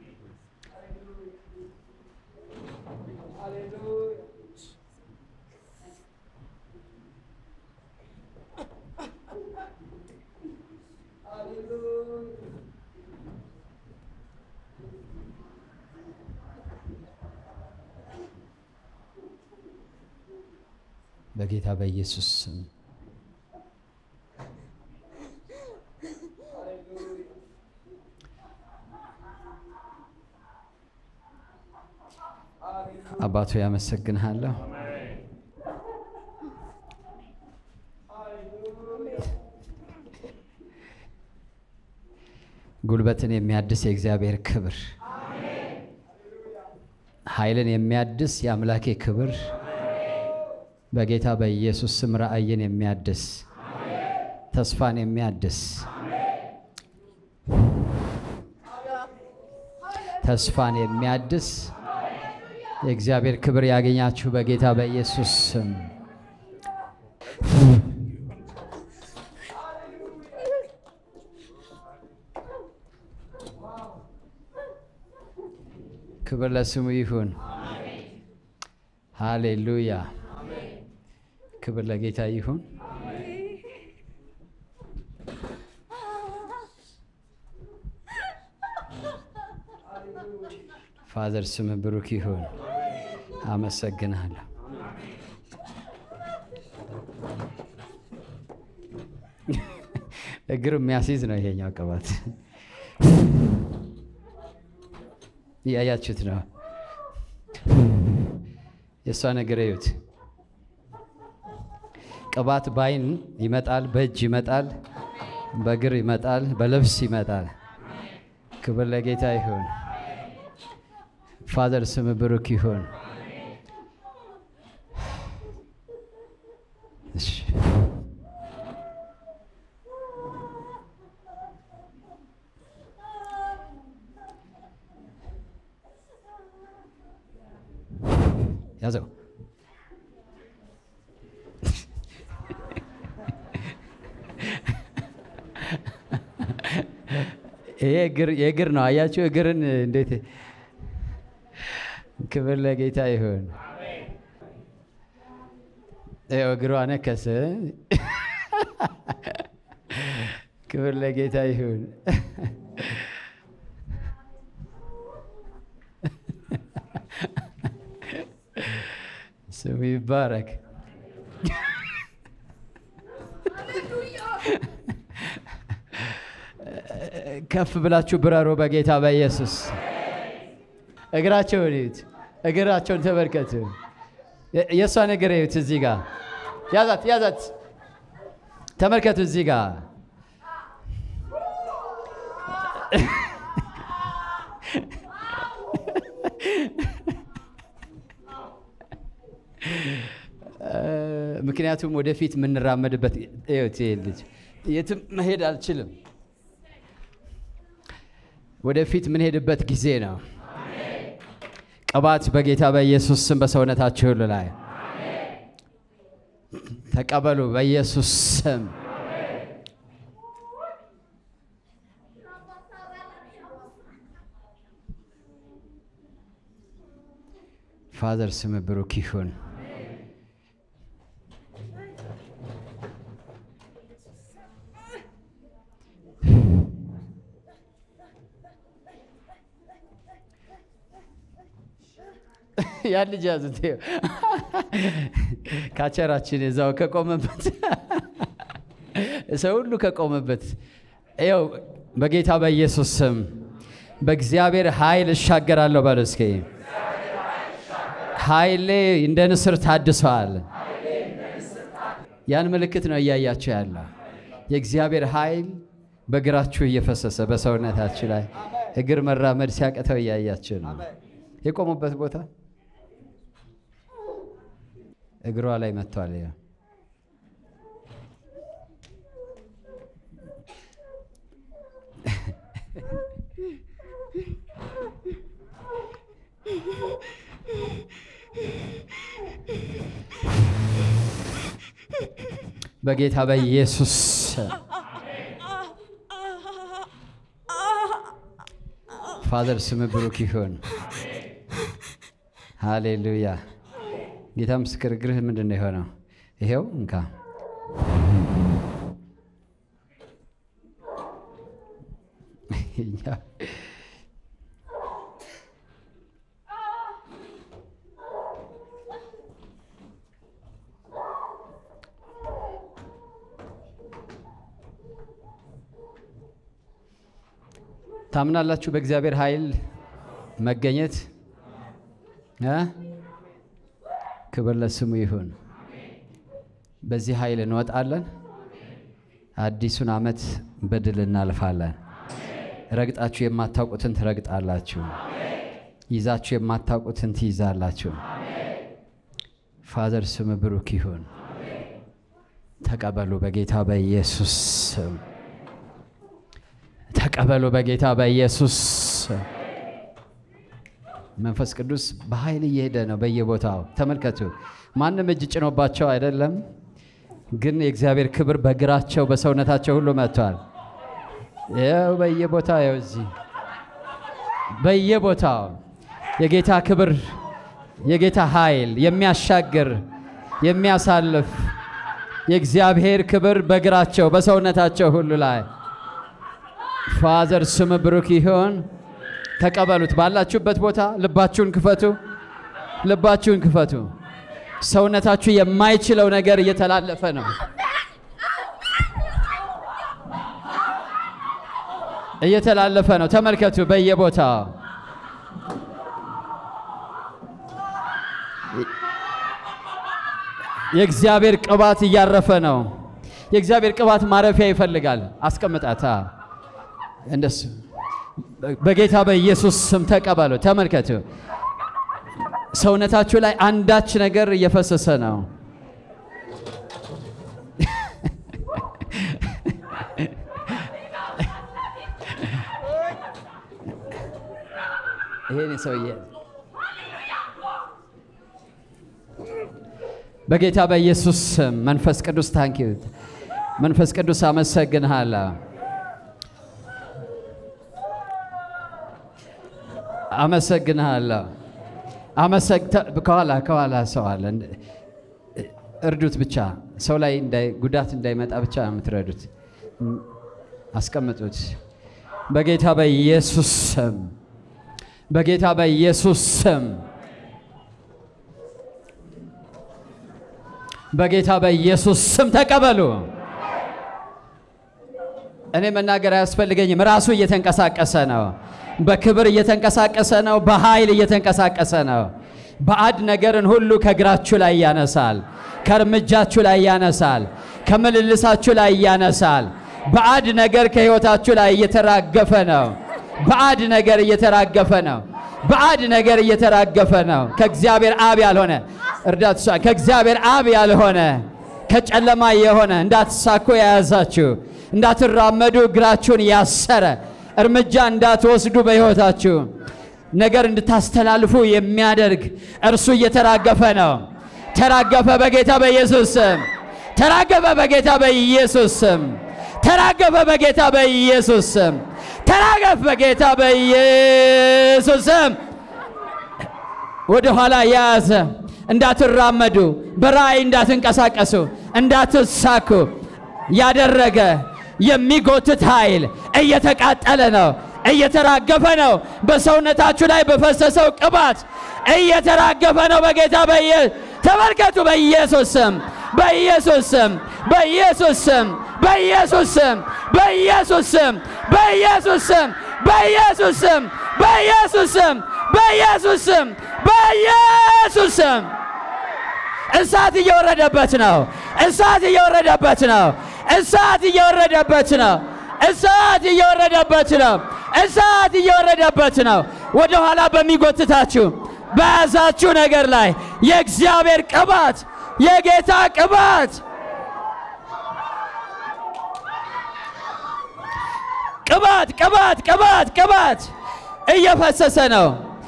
በጌታ በኢየሱስ ስም አባቱ ያመሰግንሃለሁ። ጉልበትን የሚያድስ የእግዚአብሔር ክብር፣ ኃይልን የሚያድስ የአምላኬ ክብር በጌታ በኢየሱስ ስም ራእይን የሚያድስ ተስፋን የሚያድስ ተስፋን የሚያድስ የእግዚአብሔር ክብር ያገኛችሁ በጌታ በኢየሱስ ስም። ክብር ለስሙ ይሁን። ሃሌሉያ። ክብር ለጌታ ይሁን። ፋዘር ስም ብሩክ ይሁን። አመሰግናለሁ። እግር የሚያስይዝ ነው ይሄኛው ቅባት። እያያችሁት ነው። የእሷ ነገር እዩት። ቅባት በአይን ይመጣል፣ በእጅ ይመጣል፣ በእግር ይመጣል፣ በልብስ ይመጣል። ክብር ለጌታ ይሁን። ፋዘር ስም ብሩክ ይሁን። እሺ። ያዘው ይሄ የእግር ነው። አያችሁ እግርን እንዴት ክብር ለጌታ ይሁን። ይኸው እግሯ ነከሰ። ክብር ለጌታ ይሁን። ስሙ ይባረክ። ከፍ ብላችሁ ብረሩ በጌታ በኢየሱስ እግራቸውን እዩት። እግራቸውን ተመልከቱ። የእሷን እግር እዩት። እዚህ ጋር ያዛት ያዛት። ተመልከቱ እዚህ ጋር ምክንያቱም ወደፊት የምንራመድበት እዩት፣ ይሄ ልጅ የትም መሄድ አልችልም። ወደፊት የምንሄድበት ጊዜ ነው። ቅባት በጌታ በኢየሱስ ስም በሰውነታችሁ ሁሉ ላይ ተቀበሉ። በኢየሱስ ስም ፋዘር ስም ብሩክ ይሁን። ያን ልጅ ያዙት። ይኸው ካቸራችን እዛው ከቆመበት ሰው ሁሉ ከቆመበት ይኸው በጌታ በኢየሱስ ስም በእግዚአብሔር ኃይል እሻገራለሁ በሉ እስኪ። ኃይሌ እንደ ንስር ታድሰዋል። ያን ምልክት ነው እያያችሁ ያለ የእግዚአብሔር ኃይል በእግራችሁ እየፈሰሰ በሰውነታችሁ ላይ እግር መራመድ ሲያቅተው እያያችሁ ነው። የቆሙበት ቦታ እግሯ ላይ መጥቷል። ያ በጌታ በኢየሱስ ፋዘር ስም ብሩክ ይሁን። ሃሌሉያ። ጌታ ምስክር እግርህ ምንድን ነው የሆነው? ይሄው እንካ። ታምናላችሁ በእግዚአብሔር ኃይል መገኘት እ ክብር ለስሙ ይሁን። በዚህ ኃይል እንወጣለን። አዲሱን ዓመት በድል እናልፋለን። ረግጣችሁ የማታውቁትን ትረግጣላችሁ። ይዛችሁ የማታውቁትን ትይዛላችሁ። ፋዘር ስም ብሩክ ይሁን። ተቀበሉ በጌታ በኢየሱስ ስም። ተቀበሉ በጌታ በኢየሱስ ስም። መንፈስ ቅዱስ በኃይል እየሄደ ነው በየቦታው ተመልከቱ። ማንም እጅ ጭኖባቸው አይደለም፣ ግን የእግዚአብሔር ክብር በእግራቸው በሰውነታቸው ሁሉ መጥቷል። ይኸው በየቦታው ይኸው እዚህ በየቦታው የጌታ ክብር የጌታ ኃይል የሚያሻግር የሚያሳልፍ የእግዚአብሔር ክብር በእግራቸው በሰውነታቸው ሁሉ ላይ ፋዘር ስም ብሩክ ይሁን። ተቀበሉት። ባላችሁበት ቦታ ልባችሁን ክፈቱ፣ ልባችሁን ክፈቱ። ሰውነታችሁ የማይችለው ነገር እየተላለፈ ነው፣ እየተላለፈ ነው። ተመልከቱ በየቦታው የእግዚአብሔር ቅባት እያረፈ ነው። የእግዚአብሔር ቅባት ማረፊያ ይፈልጋል። አስቀምጣታ እንደሱ በጌታ በኢየሱስ ስም ተቀበሉ። ተመልከቱ፣ ሰውነታችሁ ላይ አንዳች ነገር እየፈሰሰ ነው። ይሄን ሰውዬ በጌታ በኢየሱስ ስም መንፈስ ቅዱስ ታንኪዩ መንፈስ ቅዱስ አመሰግንሃለሁ። አመሰግንሃለሁ። ከኋላ ከኋላ ሰው አለ። እርዱት ብቻ ሰው ላይ ጉዳት እንዳይመጣ ብቻ የምትረዱት አስቀምጡት። በጌታ በኢየሱስ ስም በጌታ በኢየሱስ ስም በጌታ በኢየሱስ ስም ተቀበሉ። እኔ መናገር አያስፈልገኝም። ራሱ እየተንቀሳቀሰ ነው። በክብር እየተንቀሳቀሰ ነው። በኃይል እየተንቀሳቀሰ ነው። ባዕድ ነገርን ሁሉ ከእግራችሁ ላይ ያነሳል። ከእርምጃችሁ ላይ ያነሳል። ከምልልሳችሁ ላይ ያነሳል። ባዕድ ነገር ከሕይወታችሁ ላይ እየተራገፈ ነው። ባዕድ ነገር እየተራገፈ ነው። ባዕድ ነገር እየተራገፈ ነው። ከእግዚአብሔር አብ ያልሆነ እርዳት ከእግዚአብሔር አብ ያልሆነ ከጨለማ የሆነ እንዳትሳኩ የያዛችሁ እንዳትራመዱ እግራችሁን ያሰረ እርምጃ እንዳትወስዱ በሕይወታችሁ ነገር እንድታስተላልፉ የሚያደርግ እርሱ እየተራገፈ ነው። ተራገፈ በጌታ በኢየሱስ ስም። ተራገፈ በጌታ በኢየሱስ ስም። ተራገፈ በጌታ በኢየሱስ ስም። ተራገፍ በጌታ በኢየሱስ ስም። ወደ ኋላ የያዘ እንዳትራመዱ፣ በራእይ እንዳትንቀሳቀሱ፣ እንዳትሳኩ ያደረገ የሚጎትት ኃይል እየተቃጠለ ነው፣ እየተራገፈ ነው። በሰውነታችሁ ላይ በፈሰሰው ቅባት እየተራገፈ ነው። በጌታ በየ ተመልከቱ። በኢየሱስ ስም በኢየሱስ ስም በኢየሱስ ስም በኢየሱስ ስም በኢየሱስ ስም በኢየሱስ ስም በኢየሱስ ስም በኢየሱስ ስም በኢየሱስ ስም በኢየሱስ ስም እሳት እየወረደበት ነው። እሳት እየወረደበት ነው። እሳት እየወረደበት ነው። እሳት እየወረደበት ነው። እሳት እየወረደበት ነው። ወደ ኋላ በሚጎትታችሁ በያዛችሁ ነገር ላይ የእግዚአብሔር ቅባት የጌታ ቅባት ቅባት ቅባት ቅባት ቅባት እየፈሰሰ ነው።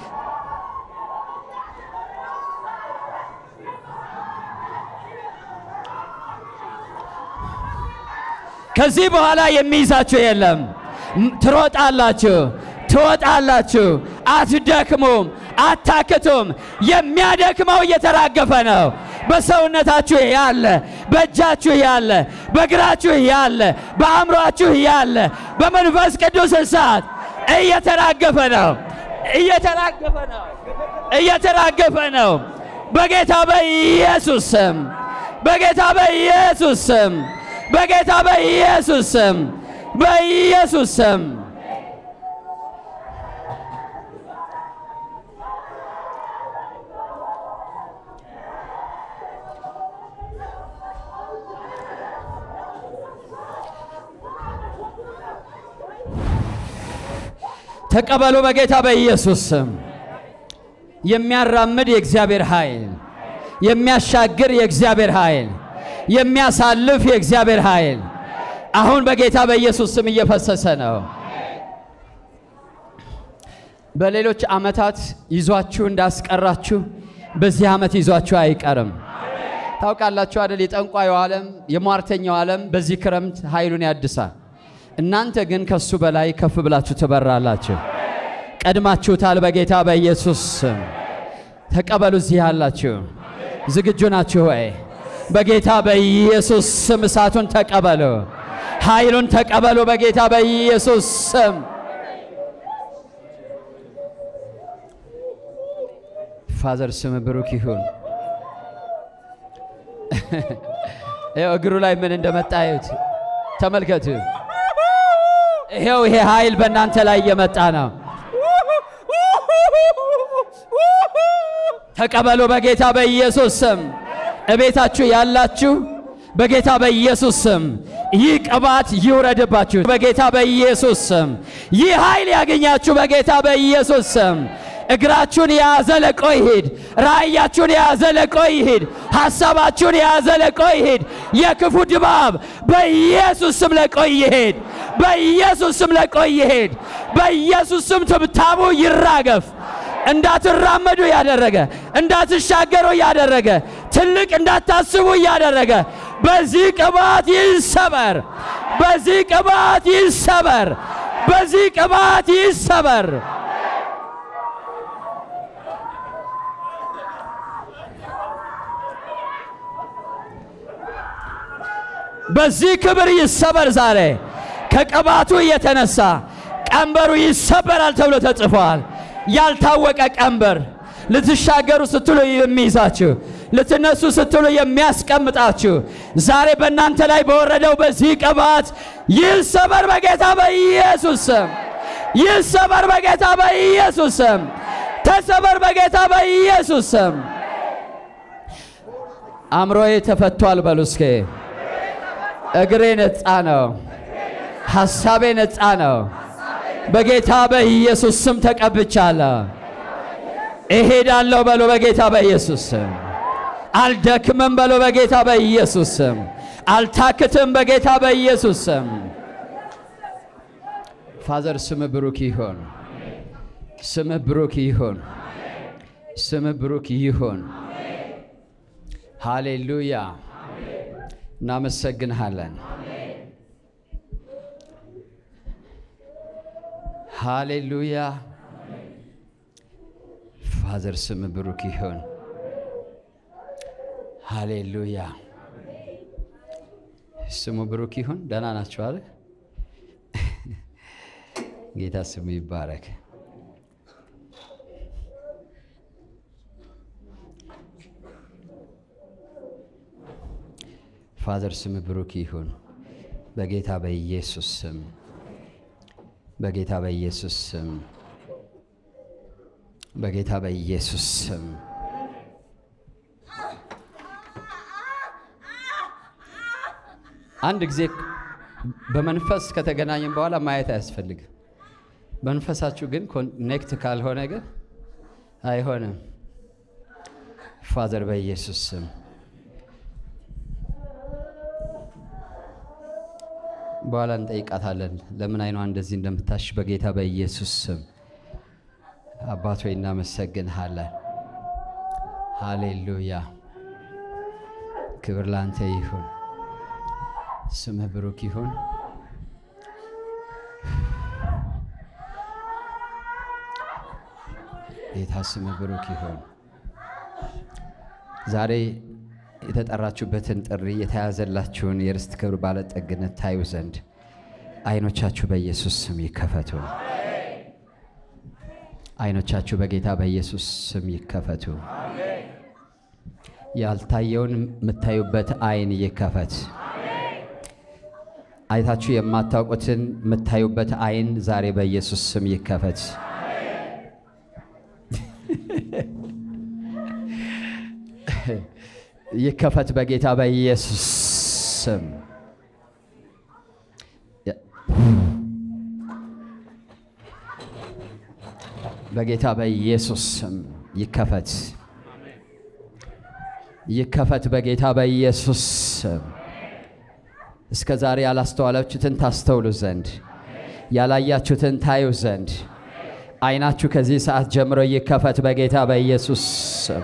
ከዚህ በኋላ የሚይዛችሁ የለም። ትሮጣላችሁ፣ ትወጣላችሁ፣ አትደክሙም፣ አታክቱም። የሚያደክመው እየተራገፈ ነው። በሰውነታችሁ ያለ፣ በእጃችሁ ያለ፣ በእግራችሁ ያለ፣ በአእምሯችሁ ያለ በመንፈስ ቅዱስ እሳት እየተራገፈ ነው። እየተራገፈ ነው። እየተራገፈ ነው። በጌታ በኢየሱስ ስም፣ በጌታ በኢየሱስ ስም፣ በጌታ በኢየሱስ ስም፣ በኢየሱስ ስም ተቀበሉ በጌታ በኢየሱስ ስም። የሚያራምድ የእግዚአብሔር ኃይል፣ የሚያሻግር የእግዚአብሔር ኃይል፣ የሚያሳልፍ የእግዚአብሔር ኃይል አሁን በጌታ በኢየሱስ ስም እየፈሰሰ ነው። በሌሎች ዓመታት ይዟችሁ እንዳስቀራችሁ በዚህ ዓመት ይዟችሁ አይቀርም። ታውቃላችሁ አይደል? የጠንቋዩ ዓለም የሟርተኛው ዓለም በዚህ ክረምት ኃይሉን ያድሳል። እናንተ ግን ከሱ በላይ ከፍ ብላችሁ ትበራላችሁ። ቀድማችሁታል። በጌታ በኢየሱስ ስም ተቀበሉ። እዚህ ያላችሁ ዝግጁ ናችሁ ወይ? በጌታ በኢየሱስ ስም እሳቱን ተቀበሉ፣ ኃይሉን ተቀበሉ። በጌታ በኢየሱስ ስም ፋዘር ስም ብሩክ ይሁን። ይኸው እግሩ ላይ ምን እንደመጣ እዩት፣ ተመልከቱ። ይሄው ይሄ ኃይል በእናንተ ላይ እየመጣ ነው። ተቀበሉ በጌታ በኢየሱስ ስም። እቤታችሁ ያላችሁ በጌታ በኢየሱስ ስም ይህ ቅባት ይውረድባችሁ በጌታ በኢየሱስ ስም። ይህ ኃይል ያገኛችሁ በጌታ በኢየሱስ ስም። እግራችሁን የያዘ ለቆ ይሂድ። ራእያችሁን የያዘ ለቆ ይሂድ። ሐሳባችሁን የያዘ ለቆ ይሂድ። የክፉ ድባብ በኢየሱስ ስም ለቆ ይሂድ። በኢየሱስ ስም ለቆ ይሂድ። በኢየሱስ ስም ትብታቡ ይራገፍ። እንዳትራመዱ ያደረገ እንዳትሻገሩ ያደረገ ትልቅ እንዳታስቡ ያደረገ በዚህ ቅባት ይሰበር። በዚህ ቅባት ይሰበር። በዚህ ቅባት ይሰበር። በዚህ ክብር ይሰበር። ዛሬ ከቅባቱ የተነሳ ቀንበሩ ይሰበራል ተብሎ ተጽፏል። ያልታወቀ ቀንበር ልትሻገሩ ስትሉ የሚይዛችሁ ልትነሱ ስትሉ የሚያስቀምጣችሁ ዛሬ በእናንተ ላይ በወረደው በዚህ ቅባት ይሰበር በጌታ በኢየሱስ ስም። ይሰበር በጌታ በኢየሱስ ስም። ተሰበር በጌታ በኢየሱስ ስም። አእምሮዬ ተፈቷል በሉ እስኬ። እግሬ ነፃ ነው። ሐሳቤ ነፃ ነው። በጌታ በኢየሱስ ስም ተቀብቻለሁ። እሄዳለሁ በሉ በጌታ በኢየሱስ ስም። አልደክምም በሉ በጌታ በኢየሱስ ስም። አልታክትም በጌታ በኢየሱስ ስም። ፋዘር ስም ብሩክ ይሆን። ስም ብሩክ ይሆን። ስም ብሩክ ይሆን። ሃሌሉያ። እናመሰግንሃለን። ሃሌሉያ። ፋዘር ስም ብሩክ ይሆን። ሃሌሉያ። ስሙ ብሩክ ይሁን። ደህና ናችሁ አለ። ጌታ ስሙ ይባረክ። ፋዘር ስም ብሩክ ይሁን። በጌታ በኢየሱስ ስም በጌታ በኢየሱስ ስም በጌታ በኢየሱስ ስም አንድ ጊዜ በመንፈስ ከተገናኘን በኋላ ማየት አያስፈልግም። መንፈሳችሁ ግን ኮኔክት ካልሆነ ግን አይሆንም። ፋዘር በኢየሱስ ስም በኋላ እንጠይቃታለን ለምን አይኗ እንደዚህ እንደምታሽ በጌታ በኢየሱስ ስም አባት ሆይ እናመሰግንሃለን። ሃሌሉያ ክብር ላንተ ይሁን። ስምህ ብሩክ ይሁን። ጌታ ስምህ ብሩክ ይሁን። ዛሬ የተጠራችሁበትን ጥሪ የተያዘላችሁን የርስት ክብር ባለጠግነት ታዩ ዘንድ አይኖቻችሁ በኢየሱስ ስም ይከፈቱ። አይኖቻችሁ በጌታ በኢየሱስ ስም ይከፈቱ። ያልታየውን የምታዩበት አይን ይከፈት። አይታችሁ የማታውቁትን የምታዩበት አይን ዛሬ በኢየሱስ ስም ይከፈት። ይከፈት በጌታ በኢየሱስ ስም። በጌታ በኢየሱስ ስም ይከፈት፣ ይከፈት በጌታ በኢየሱስ ስም። እስከ ዛሬ ያላስተዋላችሁትን ታስተውሉ ዘንድ ያላያችሁትን ታዩ ዘንድ አይናችሁ ከዚህ ሰዓት ጀምሮ ይከፈት በጌታ በኢየሱስ ስም።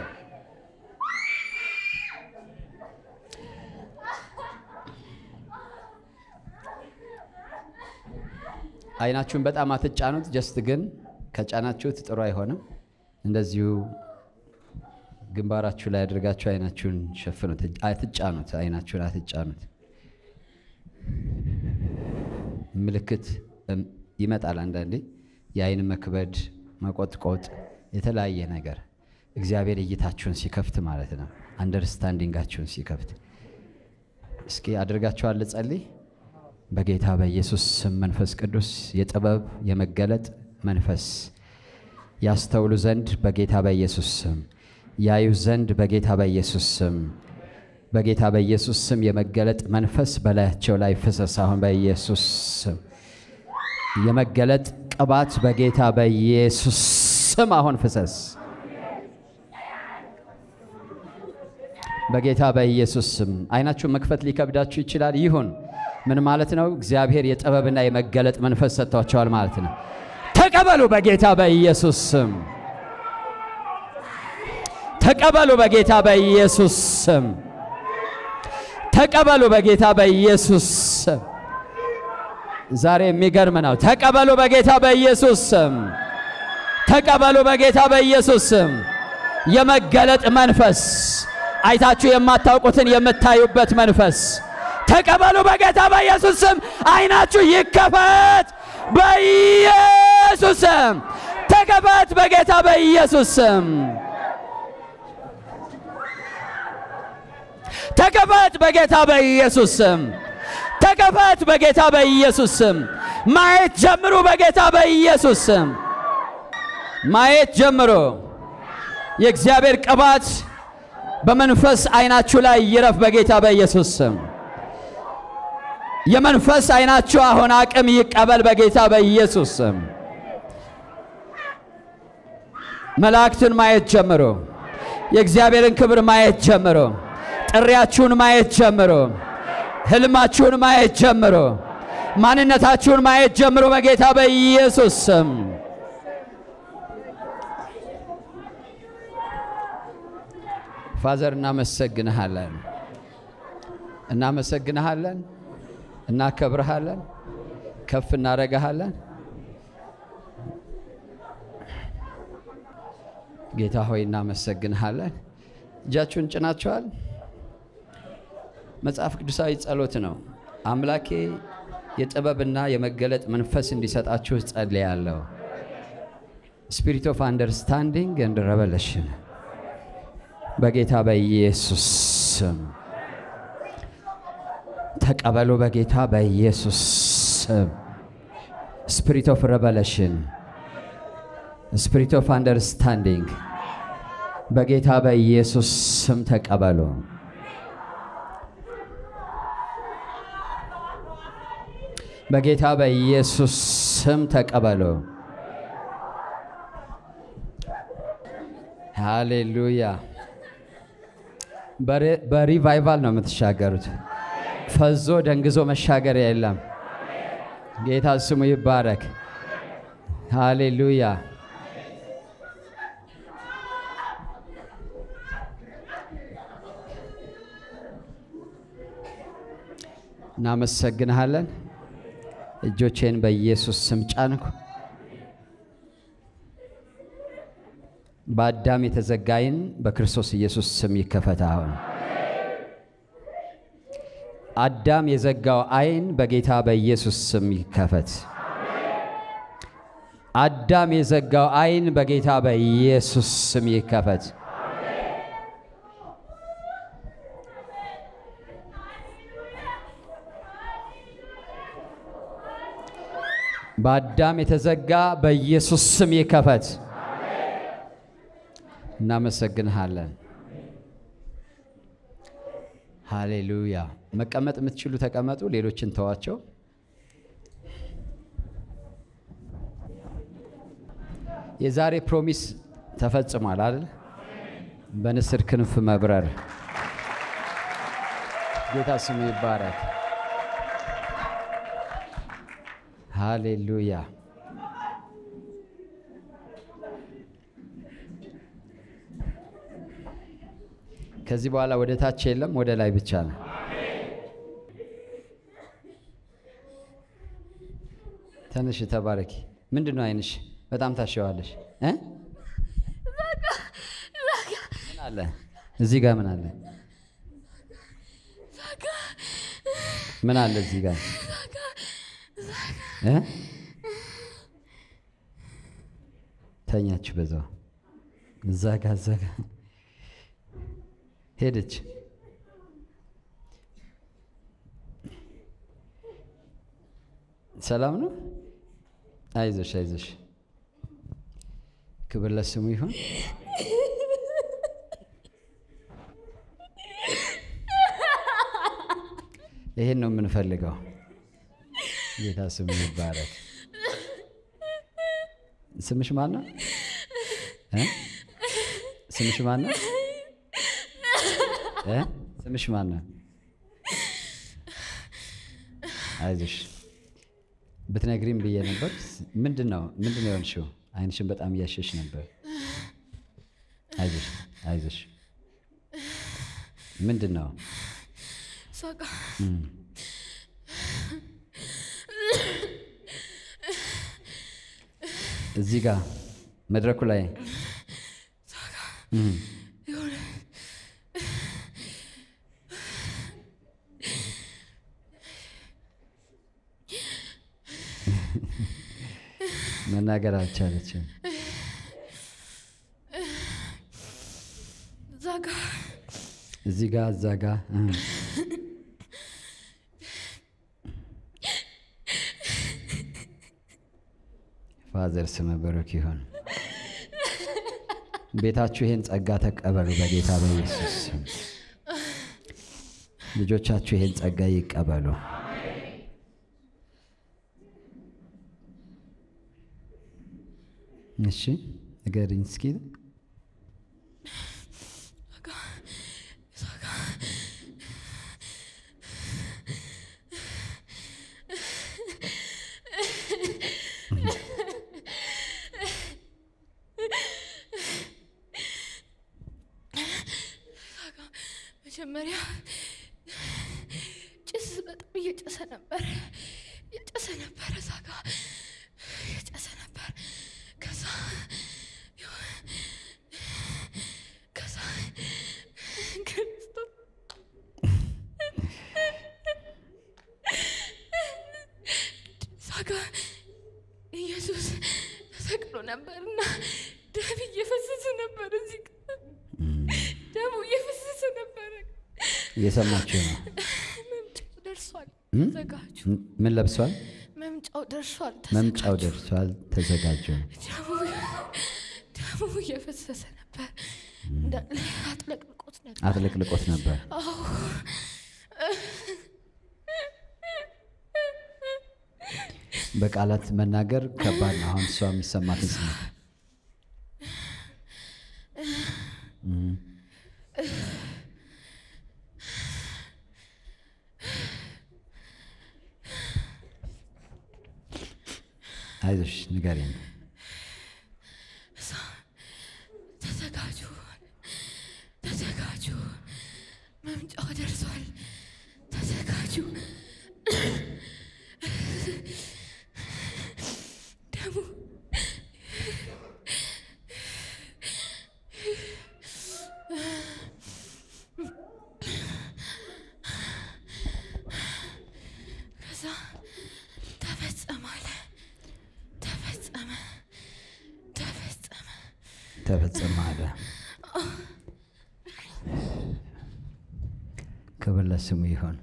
አይናችሁን በጣም አትጫኑት። ጀስት ግን ከጫናችሁት ጥሩ አይሆንም። እንደዚሁ ግንባራችሁ ላይ አድርጋችሁ አይናችሁን ሸፍኑት። አትጫኑት፣ አይናችሁን አትጫኑት። ምልክት ይመጣል አንዳንዴ፣ የአይን መክበድ፣ መቆጥቆጥ፣ የተለያየ ነገር እግዚአብሔር እይታችሁን ሲከፍት ማለት ነው። አንደርስታንዲንጋችሁን ሲከፍት። እስኪ አድርጋችኋል። ልጸልይ። በጌታ በኢየሱስ ስም መንፈስ ቅዱስ የጥበብ የመገለጥ መንፈስ ያስተውሉ ዘንድ በጌታ በኢየሱስ ስም ያዩ ዘንድ በጌታ በኢየሱስ ስም በጌታ በኢየሱስ ስም የመገለጥ መንፈስ በላያቸው ላይ ፍሰስ። አሁን በኢየሱስ ስም የመገለጥ ቅባት በጌታ በኢየሱስ ስም አሁን ፍሰስ። በጌታ በኢየሱስ ስም አይናችሁን መክፈት ሊከብዳችሁ ይችላል። ይሁን ምን ማለት ነው? እግዚአብሔር የጥበብና የመገለጥ መንፈስ ሰጥቷቸዋል ማለት ነው። ተቀበሉ በጌታ በኢየሱስ ስም። ተቀበሉ በጌታ በኢየሱስ ስም። ተቀበሉ በጌታ በኢየሱስ ስም። ዛሬ የሚገርም ነው። ተቀበሉ በጌታ በኢየሱስ ስም። ተቀበሉ በጌታ በኢየሱስ ስም። የመገለጥ መንፈስ አይታችሁ የማታውቁትን የምታዩበት መንፈስ ተቀበሉ በጌታ በኢየሱስ ስም። አይናችሁ ይከፈት በኢየሱስ ስም። ተከፈት በጌታ በኢየሱስ ስም። ተከፈት በጌታ በኢየሱስ ስም። ተከፈት በጌታ በኢየሱስ ስም። ማየት ጀምሩ በጌታ በኢየሱስ ስም። ማየት ጀምሮ የእግዚአብሔር ቅባት በመንፈስ አይናችሁ ላይ ይረፍ በጌታ በኢየሱስ ስም። የመንፈስ አይናችሁ አሁን አቅም ይቀበል በጌታ በኢየሱስ ስም። መላእክትን ማየት ጀምሮ፣ የእግዚአብሔርን ክብር ማየት ጀምሮ፣ ጥሪያችሁን ማየት ጀምሮ፣ ህልማችሁን ማየት ጀምሮ፣ ማንነታችሁን ማየት ጀምሮ በጌታ በኢየሱስ ስም። ፋዘር እናመሰግንሃለን፣ እናመሰግንሃለን፣ እናከብርሃለን፣ ከፍ እናረጋሃለን። ጌታ ሆይ እናመሰግንሃለን። እጃችሁን ጭናችኋል። መጽሐፍ ቅዱሳዊ ጸሎት ነው። አምላኬ የጥበብና የመገለጥ መንፈስ እንዲሰጣችሁ ጸልያለሁ። ስፒሪት ኦፍ አንደርስታንዲንግ ኤንድ ሬቨሌሽን በጌታ በኢየሱስ ስም ተቀበሉ። በጌታ በኢየሱስ ስም ስፒሪት ኦፍ ሬቨሌሽን ስፒሪት ኦፍ አንደርስታንዲንግ በጌታ በኢየሱስ ስም ተቀበሉ። በጌታ በኢየሱስ ስም ተቀበሉ። ሃሌሉያ። በሪቫይቫል ነው የምትሻገሩት። ፈዞ ደንግዞ መሻገር የለም። ጌታ ስሙ ይባረክ። ሃሌሉያ። እናመሰግንሃለን። እጆቼን በኢየሱስ ስም ጫንኩ። በአዳም የተዘጋ ዓይን በክርስቶስ ኢየሱስ ስም ይከፈት። አሁን አዳም የዘጋው ዓይን በጌታ በኢየሱስ ስም ይከፈት። አዳም የዘጋው ዓይን በጌታ በኢየሱስ ስም ይከፈት። በአዳም የተዘጋ በኢየሱስ ስም ይከፈት። እናመሰግንሃለን። ሃሌሉያ። መቀመጥ የምትችሉ ተቀመጡ፣ ሌሎችን ተዋቸው። የዛሬ ፕሮሚስ ተፈጽሟል አይደል? በንስር ክንፍ መብረር። ጌታ ስሙ ይባረክ። ሃሌሉያ። ከዚህ በኋላ ወደ ታች የለም፣ ወደ ላይ ብቻ ነው። ተነሽ፣ ተባረኪ። ምንድን ነው አይንሽ? በጣም ታሸዋለሽ እ ምን አለ እዚህ ጋር? ምን አለ? ምን አለ እዚህ ጋር እ ተኛችሁ በዛው እዛ ጋ እዛ ጋ ሄደች። ሰላም ነው። አይዞሽ አይዞሽ። ክብር ለስሙ ይሁን። ይሄን ነው የምንፈልገው። ጌታ ስሙ ይባረክ። ስምሽ ማን ነው? እ ስምሽ ማን ነው? እ ስምሽ ማን ነው? አይዞሽ ብትነግሪም ብዬ ነበር። ምንድን ነው ምንድን ነው የሆንሽው? አይንሽን በጣም እያሸሽ ነበር። አይዞሽ አይዞሽ። ምንድን ነው ሳቃ እዚህ ጋር መድረኩ ላይ እም፣ የሆነ መናገር አልቻለችም። እዛ ጋ እዚህ ጋር እዛ ጋር እም። ፋዘር ስመ በረክ ይሁን። ቤታችሁ ይሄን ጸጋ ተቀበሉ በጌታ በኢየሱስ ስም። ልጆቻችሁ ይሄን ጸጋ ይቀበሉ። እሺ ንገሪኝ እስኪ። መጀመሪያ ጭስ በጣም እየጨሰ ነበር እየጨሰ ነበር እዛ ጋ እየጨሰ ነበር። ከዛ ከዛ ክርስቶስ እዛ ጋ ኢየሱስ ተሰቅሎ ነበርና ደም እየፈሰሰ ነበር። እዚህ ጋ ደሙ እየፈሰሰ ነበረ። እየሰማችሁ ነው። መምጫው ደርሷል። እም? ተዘጋጁ። ምን ለብሷል? መምጫው ደርሷል። መምጫው ተዘጋጁ። ደርሷል። ተዘጋጁ። ደሙ ደሙ እየፈሰሰ ነበር። እንዳለ አጥለቅልቆት ነበር። አጥለቅልቆት ነበር። አዎ በቃላት መናገር ከባድ ነው። አሁን እሷ የሚሰማትን ስሜት እም። አይዞሽ ንገሪኝ። ተዘጋጁ፣ ተዘጋጁ። መምጫው ደርሷል። ተዘጋጁ። ደሙ ከዛ ተፈጸመ አለ። ተፈጸመ፣ ተፈጸመ። ተፈጸመ አለ። ክብር ለስሙ ይሁን።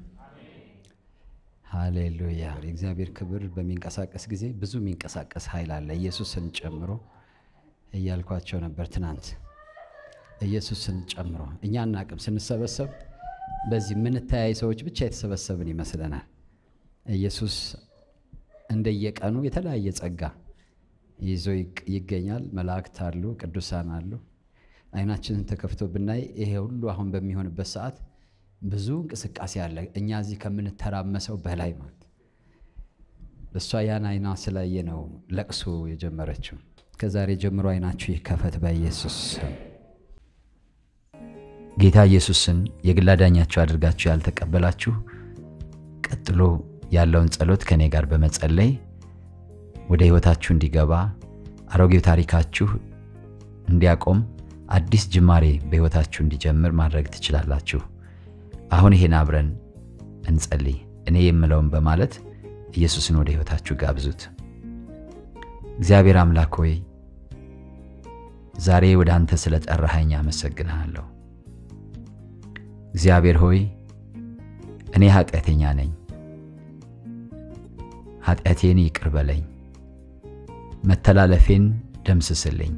ሃሌሉያ። የእግዚአብሔር ክብር በሚንቀሳቀስ ጊዜ ብዙ የሚንቀሳቀስ ኃይል አለ። ኢየሱስን ጨምሮ እያልኳቸው ነበር ትናንት። ኢየሱስን ጨምሮ እኛ አናቅም። ስንሰበሰብ በዚህ የምንተያይ ሰዎች ብቻ የተሰበሰብን ይመስለናል። ኢየሱስ እንደየቀኑ የተለያየ ጸጋ ይዞ ይቅ- ይገኛል። መላእክት አሉ፣ ቅዱሳን አሉ። አይናችንን ተከፍቶ ብናይ ይሄ ሁሉ አሁን በሚሆንበት ሰዓት ብዙ እንቅስቃሴ አለ። እኛ እዚህ ከምንተራመሰው በላይ ማለት እሷ ያን አይኗ ስላየ ነው ለቅሶ የጀመረችው። ከዛሬ ጀምሮ አይናችሁ ይከፈት በኢየሱስ ስም። ጌታ ኢየሱስን የግል አዳኛችሁ አድርጋችሁ ያልተቀበላችሁ ቀጥሎ ያለውን ጸሎት ከእኔ ጋር በመጸለይ ወደ ሕይወታችሁ እንዲገባ አሮጌው ታሪካችሁ እንዲያቆም አዲስ ጅማሬ በሕይወታችሁ እንዲጀምር ማድረግ ትችላላችሁ። አሁን ይሄን አብረን እንጸልይ። እኔ የምለውን በማለት ኢየሱስን ወደ ሕይወታችሁ ጋብዙት። እግዚአብሔር አምላክ ሆይ ዛሬ ወደ አንተ ስለ ጠራኸኝ አመሰግንሃለሁ። እግዚአብሔር ሆይ እኔ ኃጢአተኛ ነኝ። ኃጢአቴን ይቅር በለኝ፣ መተላለፌን ደምስስልኝ።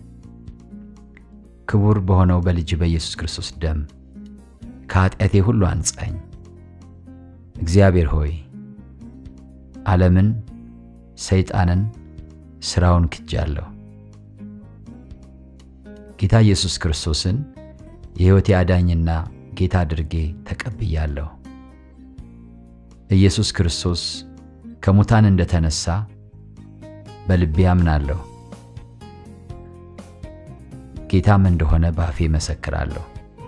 ክቡር በሆነው በልጅ በኢየሱስ ክርስቶስ ደም ከኃጢአቴ ሁሉ አንጻኝ። እግዚአብሔር ሆይ ዓለምን፣ ሰይጣንን፣ ሥራውን ክጃለሁ። ጌታ ኢየሱስ ክርስቶስን የሕይወቴ አዳኝና ጌታ አድርጌ ተቀብያለሁ። ኢየሱስ ክርስቶስ ከሙታን እንደተነሳ በልቤ አምናለሁ። ጌታም እንደሆነ በአፌ መሰክራለሁ።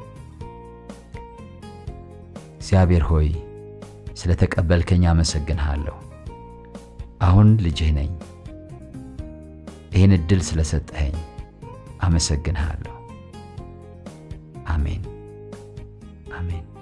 እግዚአብሔር ሆይ ስለ ተቀበልከኝ አመሰግንሃለሁ። አሁን ልጅህ ነኝ። ይህን ዕድል ስለሰጠኸኝ አመሰግንሃለሁ። አሜን አሜን።